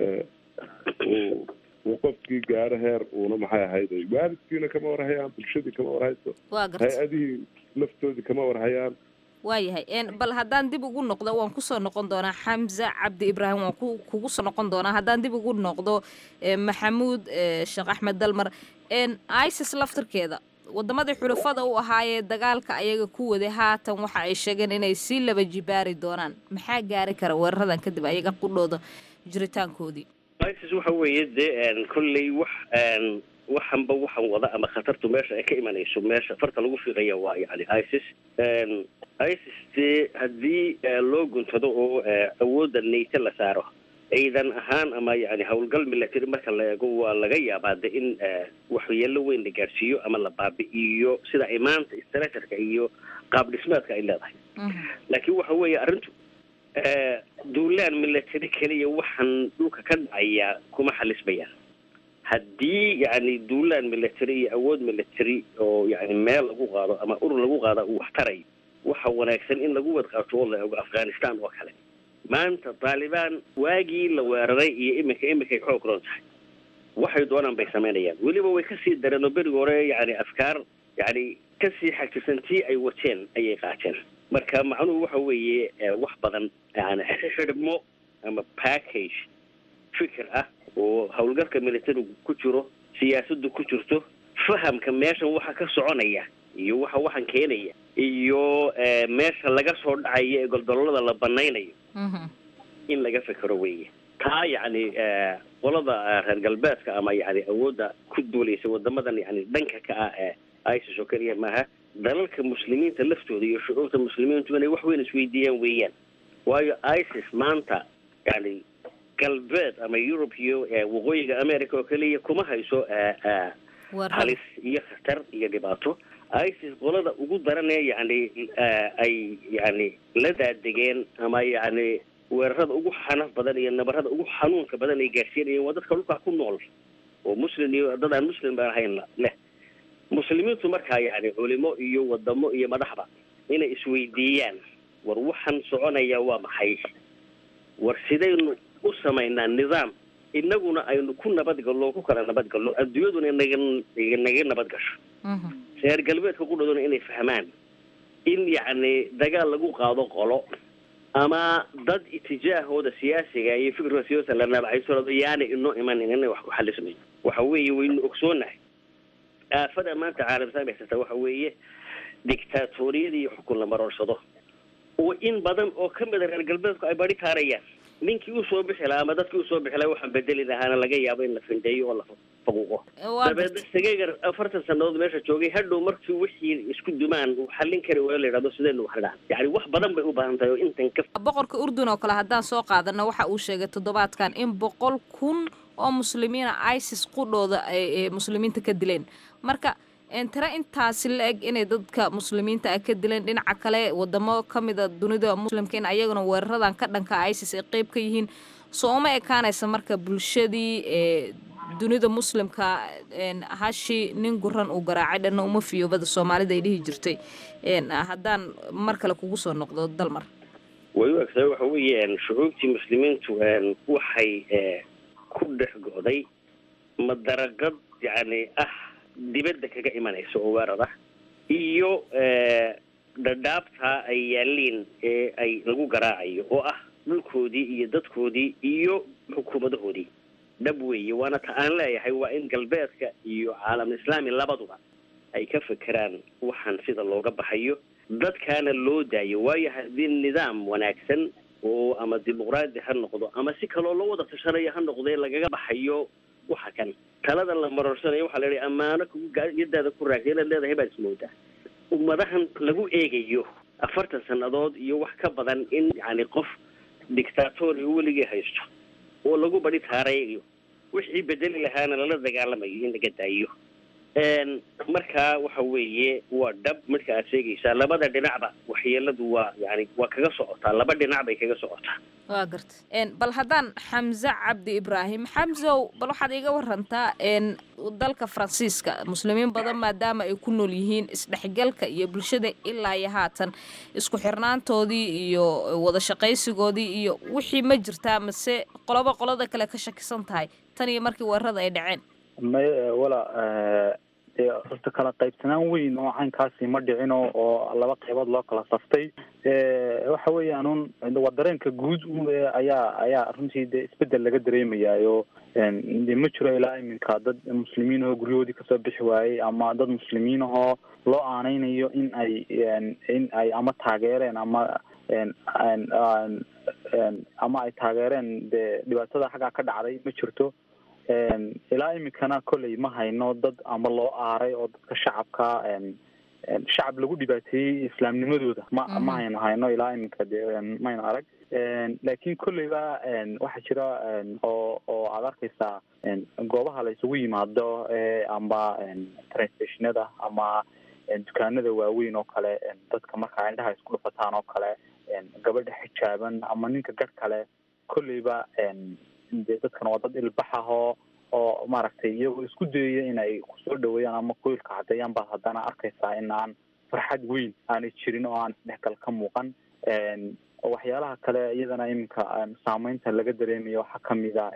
uu uu qofkii gaaro heer uuna maxay ahayd waalidkiina kama warhayaan bulshadii kama warhayso waa garta hay-adihii laftoodii kama warhayaan waayahay bal haddaan dib ugu noqdo waan kusoo noqon doonaa xamza cabdi ibraahim waan ku kugu soo noqon doonaa haddaan dib ugu noqdo maxamuud sheekh axmed dalmar isis laftirkeeda wadamadii xulafada u ahaayee dagaalka ayaga ku waday haatan waxa ay sheegeen inay sii laba jibaari doonaan maxaa gaari kara weeraradan kadib ayaga qudhooda jiritaankoodii isis waxa weeye dee kolley wax waxanba waxan wada ama khatartu meesha ay ka imanayso meesha farta lagu fiiqaya waa yani isis isis dee haddii loo guntado oo awoodda nayte la saaro ciidan ahaan ama yani howlgal milatary marka la eego waa laga yaabaa de in waxyeelo weyn la gaarsiiyo ama la baabi'iyo sida ay maanta structureka iyo qaab dhismeedka ay leedahay laakiin waxa weeye arrintu duulaan milatary keliya waxaan dhulka ka dhacaya kuma xalismayaan haddii yani duulaan military iyo awood military oo yani meel lagu qaado ama urur lagu qaada uu wax taray waxa wanaagsan in lagu wadqaato oo la eego afghanistan oo kale maanta taalibaan waagii la weeraray iyo iminka iminkay xoog roon tahay waxay doonaan bay samaynayaan weliba way kasii dareen oo berigi hore yani afkaar yani kasii xagtisantii ay wateen ayay qaateen marka macnuhu waxa weeye wax badan yani xidhmo ama package fikir ah oo howlgalka militarigu ku jiro siyaasaddu ku jirto fahamka meeshan waxa ka soconaya iyo waxa waxan keenaya iyo meesha laga soo dhacaya ee goldololada la banaynayo in laga fekero weye taa yacni qolada reer galbeedka ama yani awoodda ku duulaysa wadamadan yani dhanka ka ah ee isis oo keliya maaha dalalka muslimiinta laftooda iyo shucuurta muslimiintu inay wax weyn isweydiiyaan weeyaan waayo isis maanta yani galbeed ama europe iyo waqooyiga america oo keliya kuma hayso halis iyo khatar iyo dhibaato isis qolada ugu daranee yani ay yani la daadegeen ama yani weerarada ugu xanaf badan iyo nabarada ugu xanuunka badan ay gaarsiinayeen waa dadka dhulkaa ku nool oo muslim iyo dad aan muslim baan ahayn leh muslimiintu markaa yani culimo iyo wadamo iyo madaxba inay isweydiiyaan war waxaan soconaya waa maxay war sidaynu u samaynaa nidaam inaguna aynu ku nabadgallo ku kala nabadgallo adduunyaduna naga naga nabad gasho reer galbeedka qudhooduna inay fahmaan in yacni dagaal lagu qaado qolo ama dad itijaahooda siyaasiga iyo fikirka siyaasa la nabacayso yaana inoo imanin inay wax ku xalismayo waxa weeye waynu ogsoonahay aafada maanta caalamsaan haysata waxa weeye dictaatoriyada iyo xukun la maroorsado oo in badan oo ka mida reer galbeedku ay bari taarayaan ninkii usoo bixi lahaa ama dadkii usoo bixi lahaa waxaan bedeli lahaana laga yaabo in la findeeyo oo la faquuqo dabeedna sageegar afartan sanadood meesha joogay hadhow markii wixii isku dumaan uu xallin kari waayo la yidhahdo sidaynu wax dhahan yani wax badan bay u baahan tahay oo intan ka boqorka urdun oo kale haddaan soo qaadano waxa uu sheegay toddobaadkan in boqol kun oo muslimiina isis qudhooda ay muslimiinta ka dileen marka tira intaasi la eg inay dadka muslimiinta ah ka dileen dhinaca kale wadamo kamida dunida muslimka in ayaguna weeraradan ka dhanka isis ay qeyb ka yihiin soo uma ekaanaysa marka bulshadii dunida muslimka hashi nin guran uu garaacay dhanna uma fiyoobada soomaalida ay dhihi jirtay haddaan mar kale kugu soo noqdo dalmar way u egtahay waxa weeye shucuubtii muslimiintu waxay ku dhex go'day madaraqad yani ah dibadda kaga imanaysa oo weerar ah iyo dhadhaabta ay yaaliin ee ay lagu garaacayo oo ah dhulkoodii iyo dadkoodii iyo xukuumadahoodii dhab weeye waana ta aan leeyahay waa in galbeedka iyo caalam islaami labaduba ay ka fekeraan waxaan sida looga baxayo dadkaana loo daayo waayo haddii nidaam wanaagsan oo ama dimuqraadi ha noqdo ama si kaloo loo wada tashanayo ha noqdee lagaga baxayo waxa kan talada la maroorsanayo waxaa la yihi ammaano yadaada ku raagtay inaad leedahay baad ismoodaa ummadahan lagu eegayo afartan sannadood iyo wax ka badan in yani qof dictatoriga weligii haysto oo lagu badi taarayayo wixii bedeli lahaana lala dagaalamayo in laga daayo Een, marka waxa weeye waa dhab marka aad sheegaysaa labada dhinacba waxyeeladu waa yani waa kaga socotaa laba dhinac bay kaga socotaa waa garta Een, bal haddaan xamse cabdi ibraahim xamsow bal waxaad iga warantaa een, dalka faransiiska muslimiin badan maadaama ay ku nool yihiin isdhexgalka iyo bulshada ilaa iyo haatan isku xirnaantoodii iyo wada shaqaysigoodii iyo wixii ma jirtaa mase qoloba qolada kale ka shakisan tahay tan iyo markii weerarada ay dhaceen may wala dee horta kala qaybsanaan weyn oo caynkaasi ma dhicino oo laba qaybood loo kala saftay waxa weeyaan un waa dareenka guud un ee ayaa ayaa runtii dee isbedel laga dareemayaayo de ma jiro ilaa iminka dad muslimiin oo guryahoodii kasoo bixi waayey ama dad muslimiin ahoo loo aaneynayo in ay in ay ama taageereen ama ama ay taageereen dee dhibaatada xaggaa ka dhacday ma jirto ilaa iminkana kolley ma hayno dad ama loo aaray oo dadka shacabka shacab lagu dhibaateeyey islaamnimadooda ma ma hayno hayno ilaa iminka de mayno arag laakiin kolleyba waxaa jira oo oo aad arkaysaa goobaha la isugu yimaado amba train stationada ama dukaanada waaweyn oo kale dadka markaa indhaha isku dhufataan oo kale gabadha xijaaban ama ninka garh kale kolleyba de dadkan waa dad ilbax ah oo oo maaragtay iyagoo isku dayaya inay kusoo dhaweeyaan ama qoylka caddeeyaan baad haddana arkaysaa in aan farxad weyn aanay jirin oo aan isdhexgal ka muuqan waxyaalaha kale iyadana iminka saameynta laga dareemayo waxaa kamid a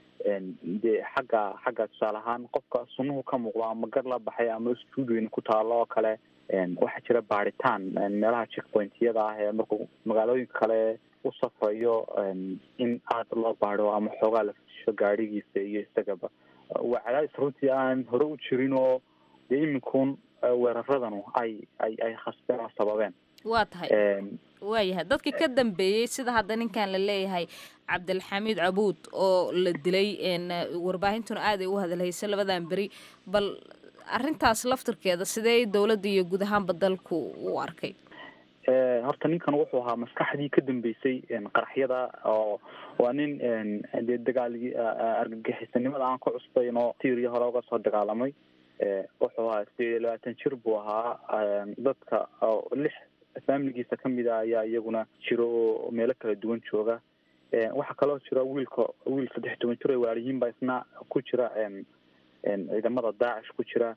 de xagga xagga tusaale ahaan qofka sunuhu ka muuqdo ama gar la baxay ama stuudioyn ku taalo oo kale waxaa jira baaritaan meelaha checkpointyada ah ee markuu magaalooyinka kale u safrayo in aada loo baado ama xoogaa la fusho gaadhigiisa iyo isagaba waa cadaadis runtii aan hore u jirin oo dee iminkun weeraradanu ay ay ay khasbeen oo sababeen waa tahay waayahay dadkii ka dambeeyey sida hadda ninkan la leeyahay cabdilxamiid cabuud oo la dilay warbaahintuna aad ay u hadalhaysay labadan beri bal arrintaas laftirkeeda sidee dowladda iyo guud ahaanba dalku u arkay horta ninkan wuxuu ahaa maskaxdii ka dambeysay qaraxyada oo waa nin dee dagaalgii argagixisanimada aan ka cusbayn oo tiiriya hore uga soo dagaalamay wuxuu ahaa sideed iyo labaatan jir buu ahaa dadka lix faamiligiisa kamid a ayaa iyaguna jiro oo meelo kala duwan jooga waxaa kaloo jira wiilka wiil saddex toban jir oo waaliyiin baa isna ku jira ciidamada daacish ku jira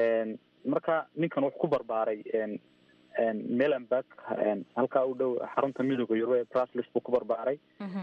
marka ninkan wuxuu ku barbaaray melenburg halkaa u dhow xarunta midooda yurub ee braslis buu ku barbaaray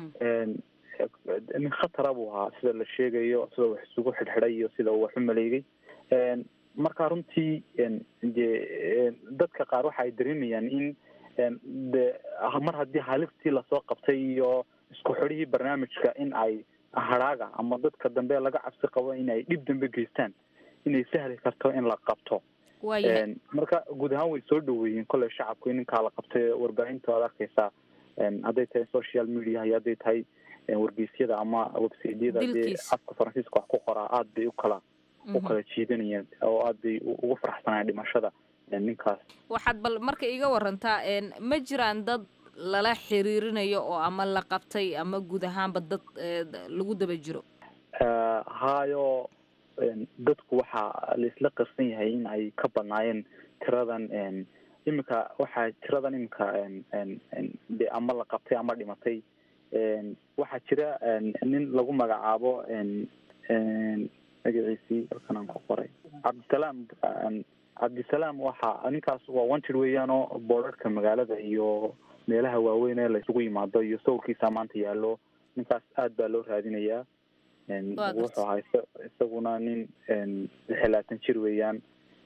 nin khatara buu ahaa sida la sheegayo sida wax isugu xidhxidhay iyo sida uu wax u maleegay marka runtii de dadka qaar waxa ay dareemayaan in de mar haddii halistii lasoo qabtay iyo isku xidhihii barnaamijka in ay hadhaaga ama dadka dambe laga cabsi qabo in ay dhib dambe geystaan inay sahli karto in la qabto marka guud ahaan way soo dhaweeyeen kolley shacabku in ninkaa la qabtay warbaahinta aad arkaysaa hadday tahay social media iyo hadday tahay wargeysyada ama websaydyada dee afka faransiiska wax ku qoraa aada bay ukala u kala jiidanayeen oo aada bay ugu faraxsanayeen dhimashada ninkaas waxaad bal marka iga warantaa ma jiraan dad lala xiriirinayo oo ama la qabtay ama guud ahaanba dad lagu daba jiro hayo dadku waxaa laisla qarsan yahay in ay ka badnaayeen tiradan iminka waxaa tiradan iminka de ama la qabtay ama dhimatay waxaa jira nin lagu magacaabo magaciisii halkan aan ku qoray cabdisalaam cabdisalaam waxa ninkaas waa wanted weeyaan oo boorarka magaalada iyo meelaha waaweyn ee laisugu yimaado iyo sawirkiisa maanta yaallo ninkaas aad baa loo raadinayaa wuxuu ahaa isaguna nin lix iyo labaatan jir weeyaan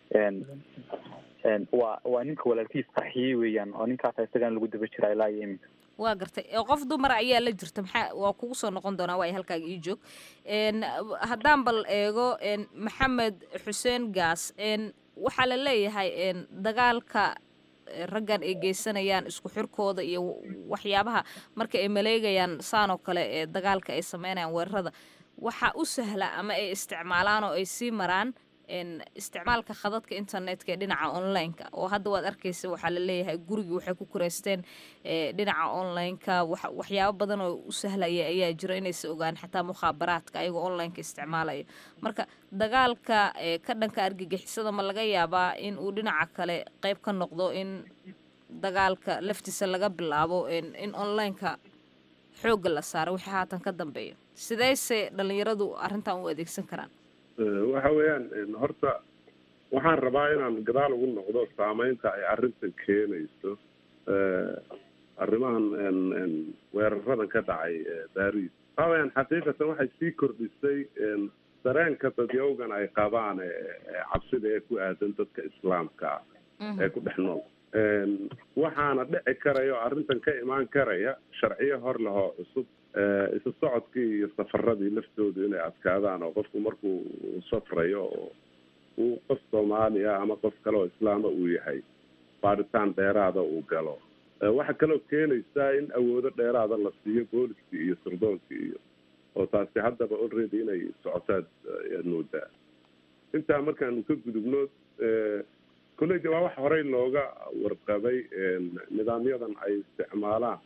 waa waa ninka walaalkiis qarxiyey weeyaan oo ninkaas isagan lagu daba jiraa ilaa iyo iminka waa gartay qof dumar ayaa la jirta maxaa waa kugu soo noqon doonaa waa halkaaga ii joog haddaan bal eego maxamed xuseen gaas waxaa la leeyahay dagaalka raggan ay geysanayaan isku xirkooda iyo waxyaabaha marka ay maleegayaan saan oo kale ee dagaalka ay sameynayaan weerarada waxaa u sahla ama ay isticmaalaan oo ay sii maraan isticmaalka khadadka internetka ee dhinaca online-ka oo hadda waad arkaysa waxaa la leeyahay gurigii waxay ku kureysteen dhinaca online-ka waxyaabo badan oo u sahlaya ayaa jiro inaysa ogaan xataa mukhaabaraadka ayagoo online-ka isticmaalaya marka dagaalka ka dhanka argagixisada ma laga yaabaa in uu dhinaca kale qeyb ka noqdo in dagaalka laftiisa laga bilaabo in online-ka xoogga la saaro wixii haatan ka dambeeya sideyse dhalinyaradu arrintan u adeegsan karaan waxa weeyaan horta waxaan rabaa inaan gadaal ugu noqdo saameynta ay arrintan keenayso arrimahan weeraradan ka dhacay baris waxa weyaan xaqiiqatan waxay sii kordhisay dareenka dadyowgan ay qabaan cabsida ee ku aadan dadka islaamka ah ee ku dhex nool waxaana dhici karaya oo arrintan ka imaan karaya sharciyo hor lehoo cusub isu socodkii iyo safaradii laftoodu inay adkaadaan oo qofku markuu safrayo oo uu qof soomaaliya ama qof kale oo islaama uu yahay baaritaan dheeraada uu galo waxaa kaloo keenaysaa in awoodo dheeraada la siiyo booliskii iyo surdoonkii iyo oo taasi haddaba already inay socotaad ayaad moodaa intaa markaanu ka gudubno kolleyda waa wax horey looga warqabay nidaamyadan ay isticmaalaan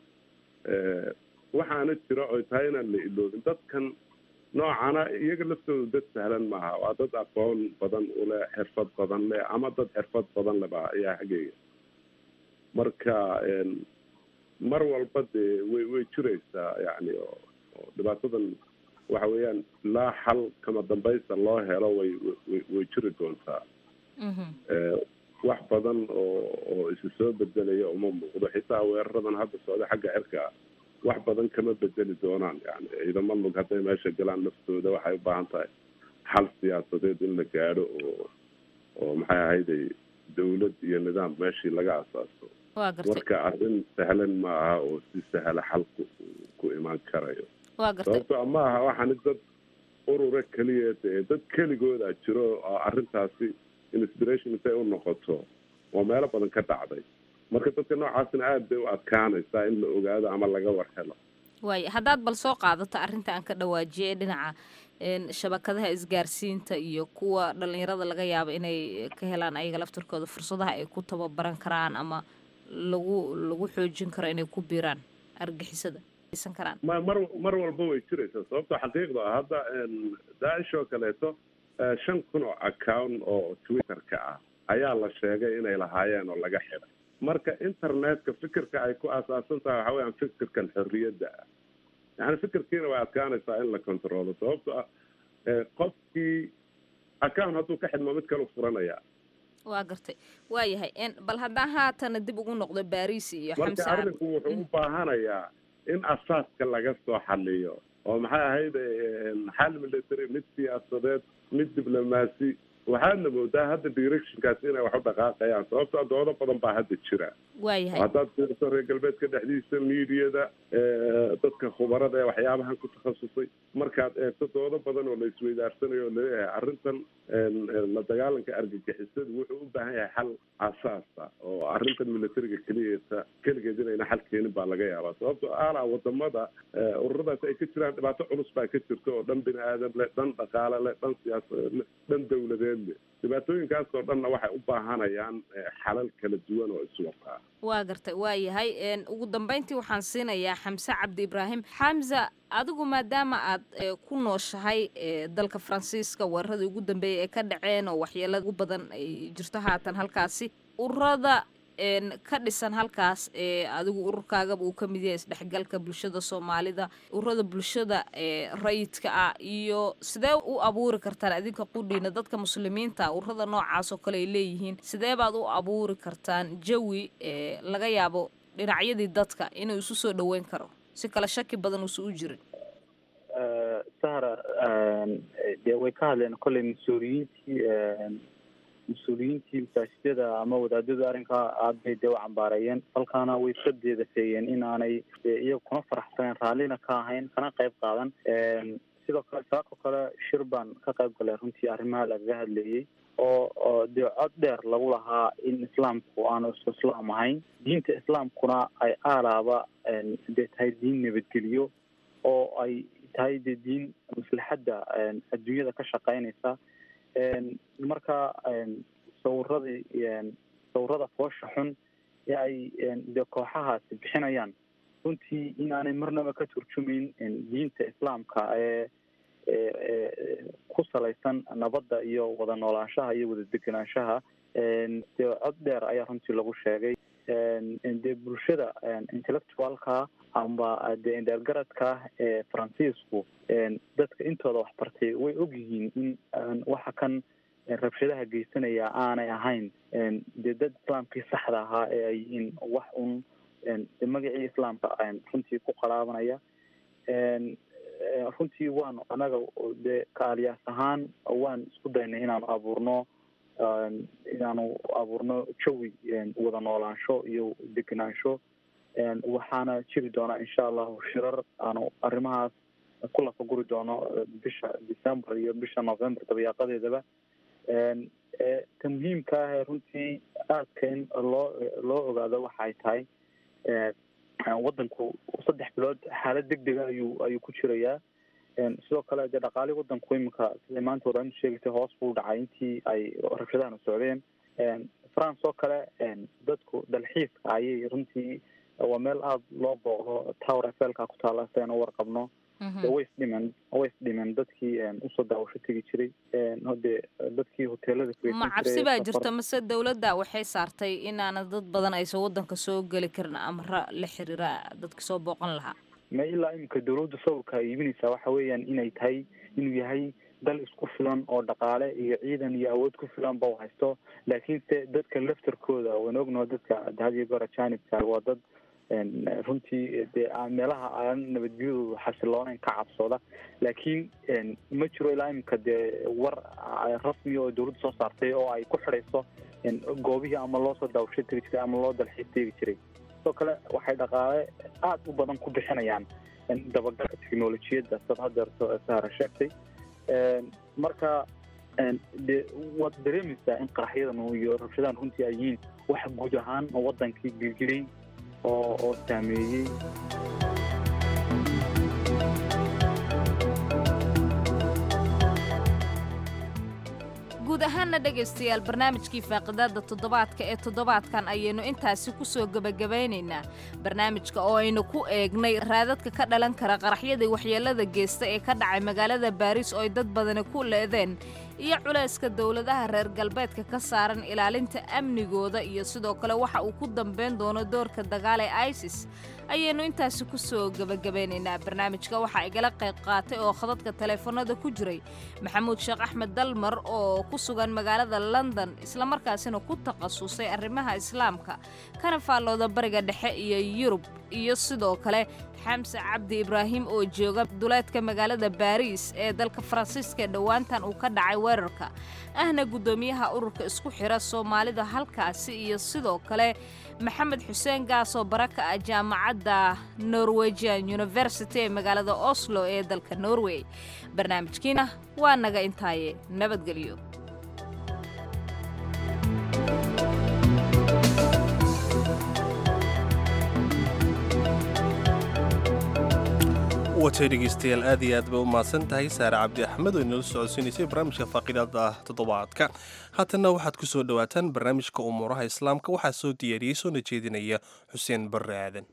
waxaana jira oy tahay inaan la iloobin dadkan noocana iyaga laftooda dad sahlan maaha waa dad aqoon badan ule xirfad badan leh ama dad xirfad badan leba ayaa xaggeega marka mar walba dee way way jiraysaa yani oo dhibaatadan waxa weeyaan ilaa xal kama dambaysta loo helo way way way jiri doontaa wax badan oo oo isi soo bedelaya uma muuqdo xitaa weeraradan hadda socda xagga cirka wax badan kama bedeli doonaan yani ciidamo lug hadday meesha galaan naftooda waxay u baahan tahay xal siyaasadeed in la gaadho oo oo maxay ahayday dawlad iyo nidaam meeshii laga asaaso marka arrin sahlan ma aha oo si sahla xalku ku imaan karayo sababto ma aha waxaani dad urura keliya dee dad keligooda jiro oo arrintaasi inspiration intay u noqoto oo meelo badan ka dhacday marka dadka noocaasna aada bay u adkaanaysaa in la ogaado ama laga war helo waaya haddaad bal soo qaadato arrinta aan ka dhawaajiyay dhinaca shabakadaha isgaarsiinta iyo kuwa dhalinyarada laga yaabo inay ka helaan ayaga laftarkooda fursadaha ay ku tababaran karaan ama lagu lagu xoojin karo inay ku biiraan argixisada karaan ma mar mar walba way jiraysaa sababto xaqiiqda ah hadda daacish oo kaleeto shan kun oo account oo twitter-ka ah ayaa la sheegay inay lahaayeen oo laga xiday marka internetka fikirka ay ku aasaasan tahay waxa weyaan fikirkan xorriyadda ah yani fikirkiina way adkaanaysaa in la controlo sababto ah qofkii account hadduu ka xidmo mid kalu furanaya waa gartay waayahay bal haddaan haatana dib ugu noqdo baris iyo marka arrinku wuxuu u baahanayaa in asaaska laga soo xaliyo oo maxay ahayd xal military mid siyaasadeed mid diblomaasi waxaadna moodaa hadda directionkaasi inay wax u dhaqaaqayaan sababto doodo badan baa hadda jira waayahay haddaad fiiriso reer galbeedka dhexdiisa miidiyada dadka khubarada ee waxyaabahan ku takhasusay markaad eegto doodo badan oo la isweydaarsanayo oo laleeyahay arrintan la dagaalanka argagixisadu wuxuu u baahan yahay xal asaasa oo arrintan militariga keliyeeta keligeed inayna xal keenin baa laga yaabaa sababto ala wadamada ururadaas ay ka jiraan dhibaato culus baa ka jirta oo dhan bini aadam leh dhan dhaqaale leh dhan siyaasadeed leh dhan dawladeed leh dhibaatooyinkaasoo dhanna waxay u baahanayaan xalal kala duwan oo iswataa waa gartay waa yahay ugu dambeyntii waxaan siinayaa xamse cabdi ibraahim xamza adigu maadaama aad ku nooshahay dalka faransiiska weeraradii ugu dambeeyay ee ka dhaceen oo waxyeelada ugu badan ay jirto haatan halkaasi ururada ka dhisan halkaas ee adigu ururkaagaba uu ka mid yahay isdhexgalka bulshada soomaalida ururada bulshada rayidka ah iyo sidee u abuuri kartaan adinka qudhiina dadka muslimiinta ururada noocaas oo kale ay leeyihiin sidee baad u abuuri kartaan jawi laga yaabo dhinacyadii dadka inuu isu soo dhaweyn karo si kale shaki badan uusa u jirin sahra dee way ka hadleen kolley mas-uuliyiintii mas-uuliyiintii masaajidada ama wadaadadu arrinkaa aad bay dee u cambaareeyeen halkaana way iska deedafeeyeen in aanay iyaga kuna faraxsaneen raallina ka ahayn kana qayb qaadan sidoo kale saako kale shir baan ka qayb galay runtii arrimaha lagaga hadleeyey oo oo dee cod dheer lagu lahaa in islaamku aanu isku islaam ahayn diinta islaamkuna ay aalaaba dee tahay diin nabadgeliyo oo ay tahay dee diin maslaxadda adduunyada ka shaqeynaysa marka sawiradii sawirada foosha xun ee ay dee kooxahaasi bixinayaan runtii inaanay marnaba ka turjumayn diinta islaamka ee ku salaysan nabadda iyo wada noolaanshaha iyo wada degenaanshaha dee cod dheer ayaa runtii lagu sheegay dee bulshada intellectualka amba dee indheergaradka ee faransiisku dadka intooda waxbartay way ogyihiin in waxa kan rabshadaha geysanaya aanay ahayn dee dad islaamkii saxda ahaa ee ay yihiin wax un magacii islaamka runtii ku qalaabanaya runtii waanu anaga dee kaaliyaas ahaan waan isku daynay inaanu abuurno inaanu abuurno jawi wada noolaansho iyo degenaansho waxaana jiri doonaa insha allahu shirar aanu arrimahaas ku lafaguri doono bisha december iyo bisha november dabayaaqadeedaba ta muhiimka ah ee runtii aadka in loo loo ogaado waxay tahay wadanku saddex bilood xaalad deg dega ayuu ayuu ku jirayaa sidoo kale dee dhaqaalihi wadanku iminka siday maanta waraantu sheegaysay hoos buu dhacay intii ay rabshadahana socdeen france oo kale dadku dalxiiska ayay runtii waa meel aada loo booqdo tower efelka ku taala si aynu warqabno way isdhimen way isdhimen dadkii usoo daawasho tegi jiray hode dadkii hoteelada ma cabsi baa jirta mase dowladda waxay saartay inaana dad badan aysan wadanka soo geli karin amra la xiriira dadka soo booqan lahaa ma ilaa iminka dawladda sawirka ay iibinaysaa waxa weeyaan inay tahay inuu yahay dal isku filan oo dhaqaale iyo ciidan iyo awood ku filan ba u haysto laakiinse dadka laftarkooda waan ognaho dadka had iyo goor ajanibka waa dad runtii dee meelaha aan nabadgelyadoodu xasiloonayn ka cabsooda laakiin ma jiro ilaa iminka dee war rasmi oo dawladda soo saartay oo ay ku xidhayso goobihii ama loo soo daawasho tegi jiray ama loo dalxiis tegi jiray sidoo kale waxay dhaqaale aada u badan ku bixinayaan dabagalka technolojiyadda sad hadeerto sahara sheegtay marka de waad dareemaysaa in qaraxyadan iyo rabshadahan runtii ay yihiin wax guud ahaan wadankii gilgilay oo oo saameeyey guud ahaanna dhegaystayaal barnaamijkii faaqidaada toddobaadka ee toddobaadkan ayaynu intaasi ku soo gebagabaynaynaa barnaamijka oo aynu ku eegnay raadadka ka dhalan kara qaraxyadii waxyeelada geysta ee ka dhacay magaalada baariis oo ay dad badani ku leedeen iyo culayska dowladaha reer galbeedka ka saaran ilaalinta amnigooda iyo sidoo kale waxa uu ku dambayn doono doorka dagaal ee isis ayaynu intaasi ku soo gebagabaynaynaa barnaamijka waxaa igala qayb qaatay oo khadadka taleefanada ku jiray maxamuud sheekh axmed dalmar oo ku sugan magaalada london islamarkaasina ku takhasusay arrimaha islaamka kana faallooda bariga dhexe iyo yurub iyo sidoo kale xamse cabdi ibraahim oo jooga duleedka magaalada baariis ee dalka faransiiska dhowaantan uu ka dhacay weerarka ahna guddoomiyaha ururka isku xira soomaalida halkaasi iyo sidoo kale maxamed xuseen gaasoo baraka ah jaamacadda norwegian university ee magaalada oslo ee dalka norway barnaamijkiina waa naga intaaye nabadgelyo watay dhegeystayaal aad iyo aad bay u mahadsan tahay saare cabdi axmed oo inala socodsiinaysay barnaamijka faaqidaada toddobaadka haatanna waxaad ku soo dhowaataan barnaamijka umuuraha islaamka waxaa soo diyaariyey soona jeedinaya xuseen barre aadan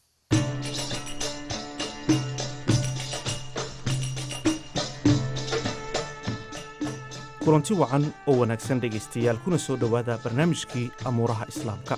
kulanti wacan oo wanaagsan dhegaystayaal kuna soo dhowaada barnaamijkii amuuraha islaamka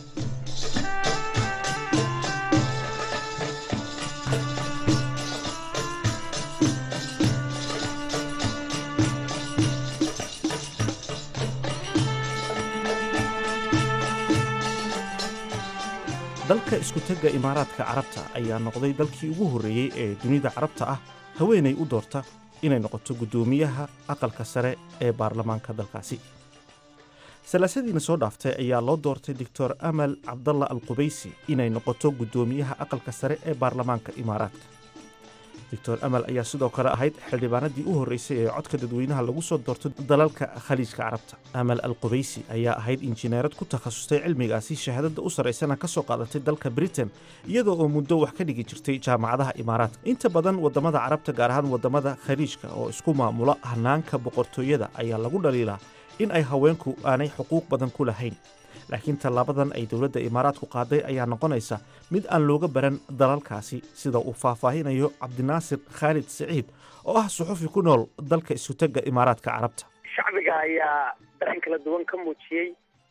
dalka isku-tagga imaaraadka carabta ayaa noqday dalkii ugu horreeyey ee dunida carabta ah haweenay u doorta inay noqoto guddoomiyaha aqalka sare ee baarlamaanka dalkaasi salaasadiina soo dhaaftay ayaa loo doortay doctor amal cabdalla al qubaysi inay noqoto guddoomiyaha aqalka sare ee baarlamaanka imaaraadka doctor amal ayaa sidoo kale ahayd xildhibaanadii u horreysay ee codka dadweynaha lagu soo doorto dalalka khaliijka carabta amal al qubaysi ayaa ahayd injineerad ku takhasustay cilmigaasi shahaadada u sarraysana ka soo qaadatay dalka britain iyadoo oo muddo wax ka dhigi jirtay jaamacadaha imaaraadka inta badan waddamada carabta gaar ahaan waddamada khaliijka oo isku maamula hanaanka boqortooyada ayaa lagu dhaliilaa in ay haweenku aanay xuquuq badan ku lahayn laakiin tallaabadan ay dowladda imaaraadku qaaday ayaa noqonaysa mid aan looga baran dalalkaasi sida uu faahfaahinayo cabdinaasir khaalid siciid oo ah suxufi ku nool dalka isutagga imaaraadka carabta shacbiga ayaa dareen kala duwan ka muujiyey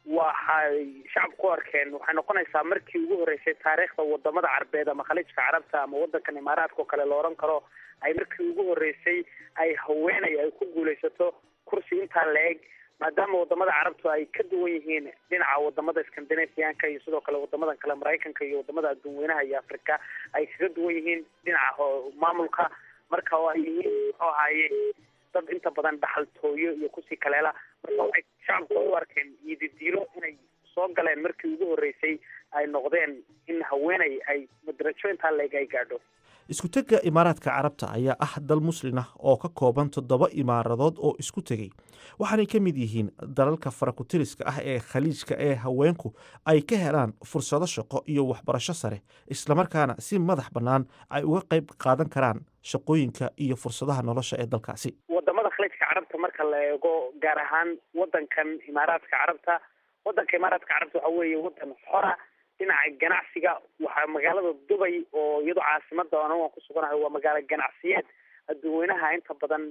waxay shacabku u arkeen waxay noqonaysaa markii ugu horreysay taariikhda wadamada carbeed ama khaliijka carabta ama wadankan imaaraadka oo kale la oran karo ay markii ugu horreysay ay haweenay ay ku guulaysato kursi intaa la eg maadaama wadamada carabtu ay ka duwan yihiin dhinaca wadamada scandinavianka iyo sidoo kale wadamadan kale maraykanka iyo wadamada adduun weynaha iyo africa ay kaga duwan yihiin dhinaca maamulka marka oo ay yihiin muxuu ahaaye dad inta badan dhaxaltooyo iyo kusii kaleela marka waxay shacabku u arkeen yididiilo inay soo galeen markii ugu horreysay ay noqdeen in haweeney ay madarajo intaa leeg ay gaadho isku-tegga imaaraadka carabta ayaa ah dal muslin ah oo ka kooban toddoba imaaradood oo isku tegey waxaanay ka mid yihiin dalalka farakutiriska ah ee khaliijka ee haweenku ay ka helaan fursado shaqo iyo waxbarasho sare islamarkaana si madax bannaan ay uga qayb qaadan karaan shaqooyinka iyo fursadaha nolosha ee dalkaasi wadamada khaliijka carabta marka la eego gaar ahaan wadankan imaaraadka carabta wadanka imaaraadka carabta waxa weeye wadan xora dhinaca ganacsiga waxaa magaalada dubay oo iyadoo caasimada an waan ku suganahay waa magaalo ganacsiyeed adduun weynaha inta badan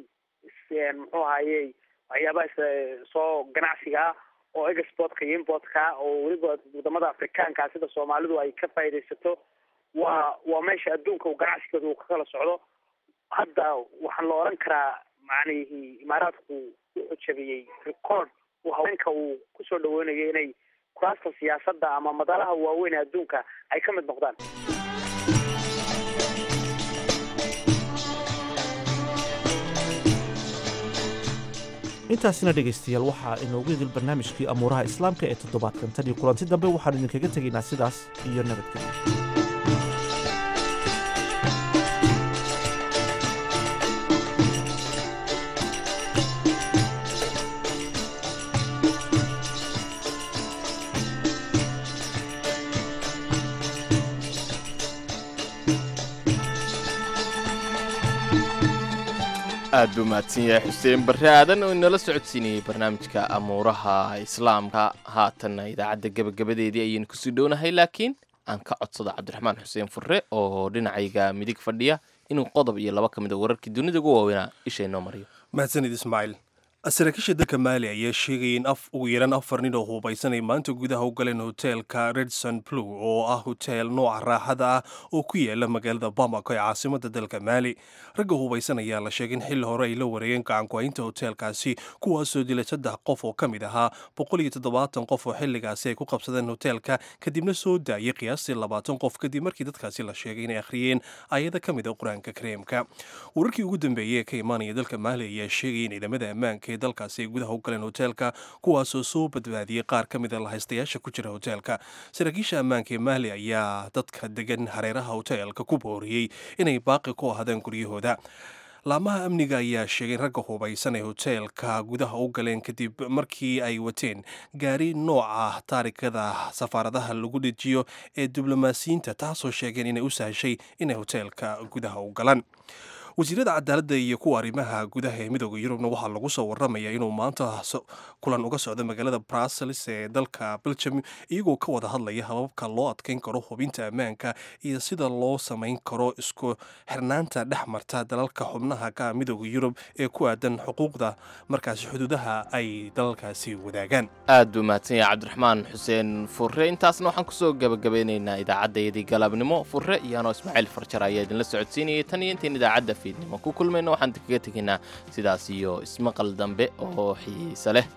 muxuu ahaye waxyaabaha soo ganacsiga ah oo exportka iyo importka oo weliba wadamada afrikaanka sida soomaalidu ay ka faaidaysato waa waa meesha adduunka uu ganacsigeedu uu ka kala socdo hadda waxaan la oran karaa macnihi imaaraadku wuxuu jabiyey record uu haweenka uu kusoo dhaweynayo inay kuraasta siyaasadda ama madalaha waaweyn ee adduunka ay ka mid noqdaan intaasina dhegaystayaal waxaa inoogu idil barnaamijkii amuuraha islaamka ee toddobaadkan tan iyo kulanti dambe waxaan idinkaga tegaynaa sidaas iyo nabadgelyo aad buu mahadsan yahay xuseen barre aadan oo inala socodsiinayey barnaamijka amuuraha islaamka haatanna idaacadda gebagabadeedii ayaynu kusii dhownahay laakiin aan ka codsado cabdiraxmaan xuseen furre oo dhinacayga midig fadhiya inuu qodob iyo laba ka mid a wararkii dunida ugu waaweynaa isha inoo mariyo mahadsanid ismaaciil saraakiisha dalka maali ayaa sheegaya in ugu yaraan afar nin oo hubaysan ay maanta gudaha u galeen hoteelka redson blue oo ah hoteel nooca raaxada ah oo ku yaala magaalada bamako ee caasimada dalka maali ragga hubaysan ayaa la sheegay in xilli hore ay la wareegeen gacanku-haynta hoteelkaasi kuwaasoo dilay saddex qof oo ka mid ahaa boqol iyo toddobaatan qof oo xilligaasi ay ku qabsadeen hoteelka kadibna soo daayay qiyaastii labaatan qof kadib markii dadkaasi la sheegay inay akhriyeen ayada ka mid a qur-aanka kareemka wararkii ugu dambeeyey ee ka imaanaya dalka maali ayaa sheegaya in ciidamada ammaanka ee dalkaasi ay gudaha u galeen hoteelka kuwaasoo soo badbaadiyey qaar ka mid a lahaystayaasha ku jira hoteelka saraakiisha ammaanka ee maali ayaa dadka degan hareeraha hoteelka ku booriyey inay baaqi ku ahaadaan guryahooda laamaha amniga ayaa sheegay in ragga hubaysan ee hoteelka gudaha u galeen kadib markii ay wateen gaari nooca taarikada safaaradaha lagu dhejiyo ee diblomaasiyiinta taasoo sheegeen inay u sahashay inay hoteelka gudaha u galaan wasiirada cadaaladda iyo kuwa arrimaha gudaha ee midooda yurubna waxaa lagu soo waramayaa inuu maanta kulan uga socdo magaalada brussels ee dalka belgium iyagoo ka wada hadlaya hababka loo adkeyn karo hubinta ammaanka iyo sida loo samayn karo isku xirnaanta dhex marta dalalka xubnaha ka midooda yurub ee ku aadan xuquuqda markaasi xuduudaha ay dalalkaasi wadaagaan aad buu mahadsan yahay cabdiraxmaan xuseen furre intaasna waxaan kusoo gabagabeynaynaa idaacaddayadii galabnimo furre iyo anoo ismaaciil farjar ayaa idinla socodsiinayay tan iyo intayn idaacadda fiidnimo ku kulmayna waxaan kaga tegaynaa sidaas iyo ismaqal dambe oo xiise leh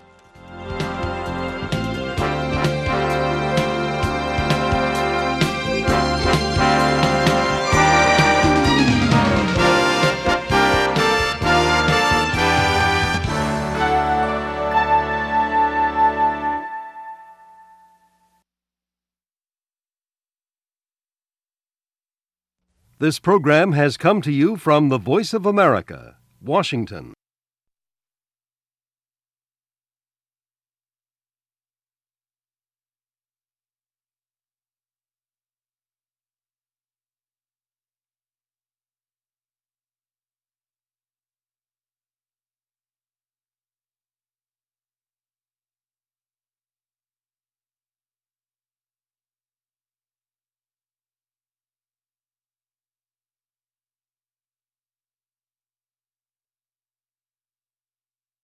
This program has come to you from the Voice of America, Washington.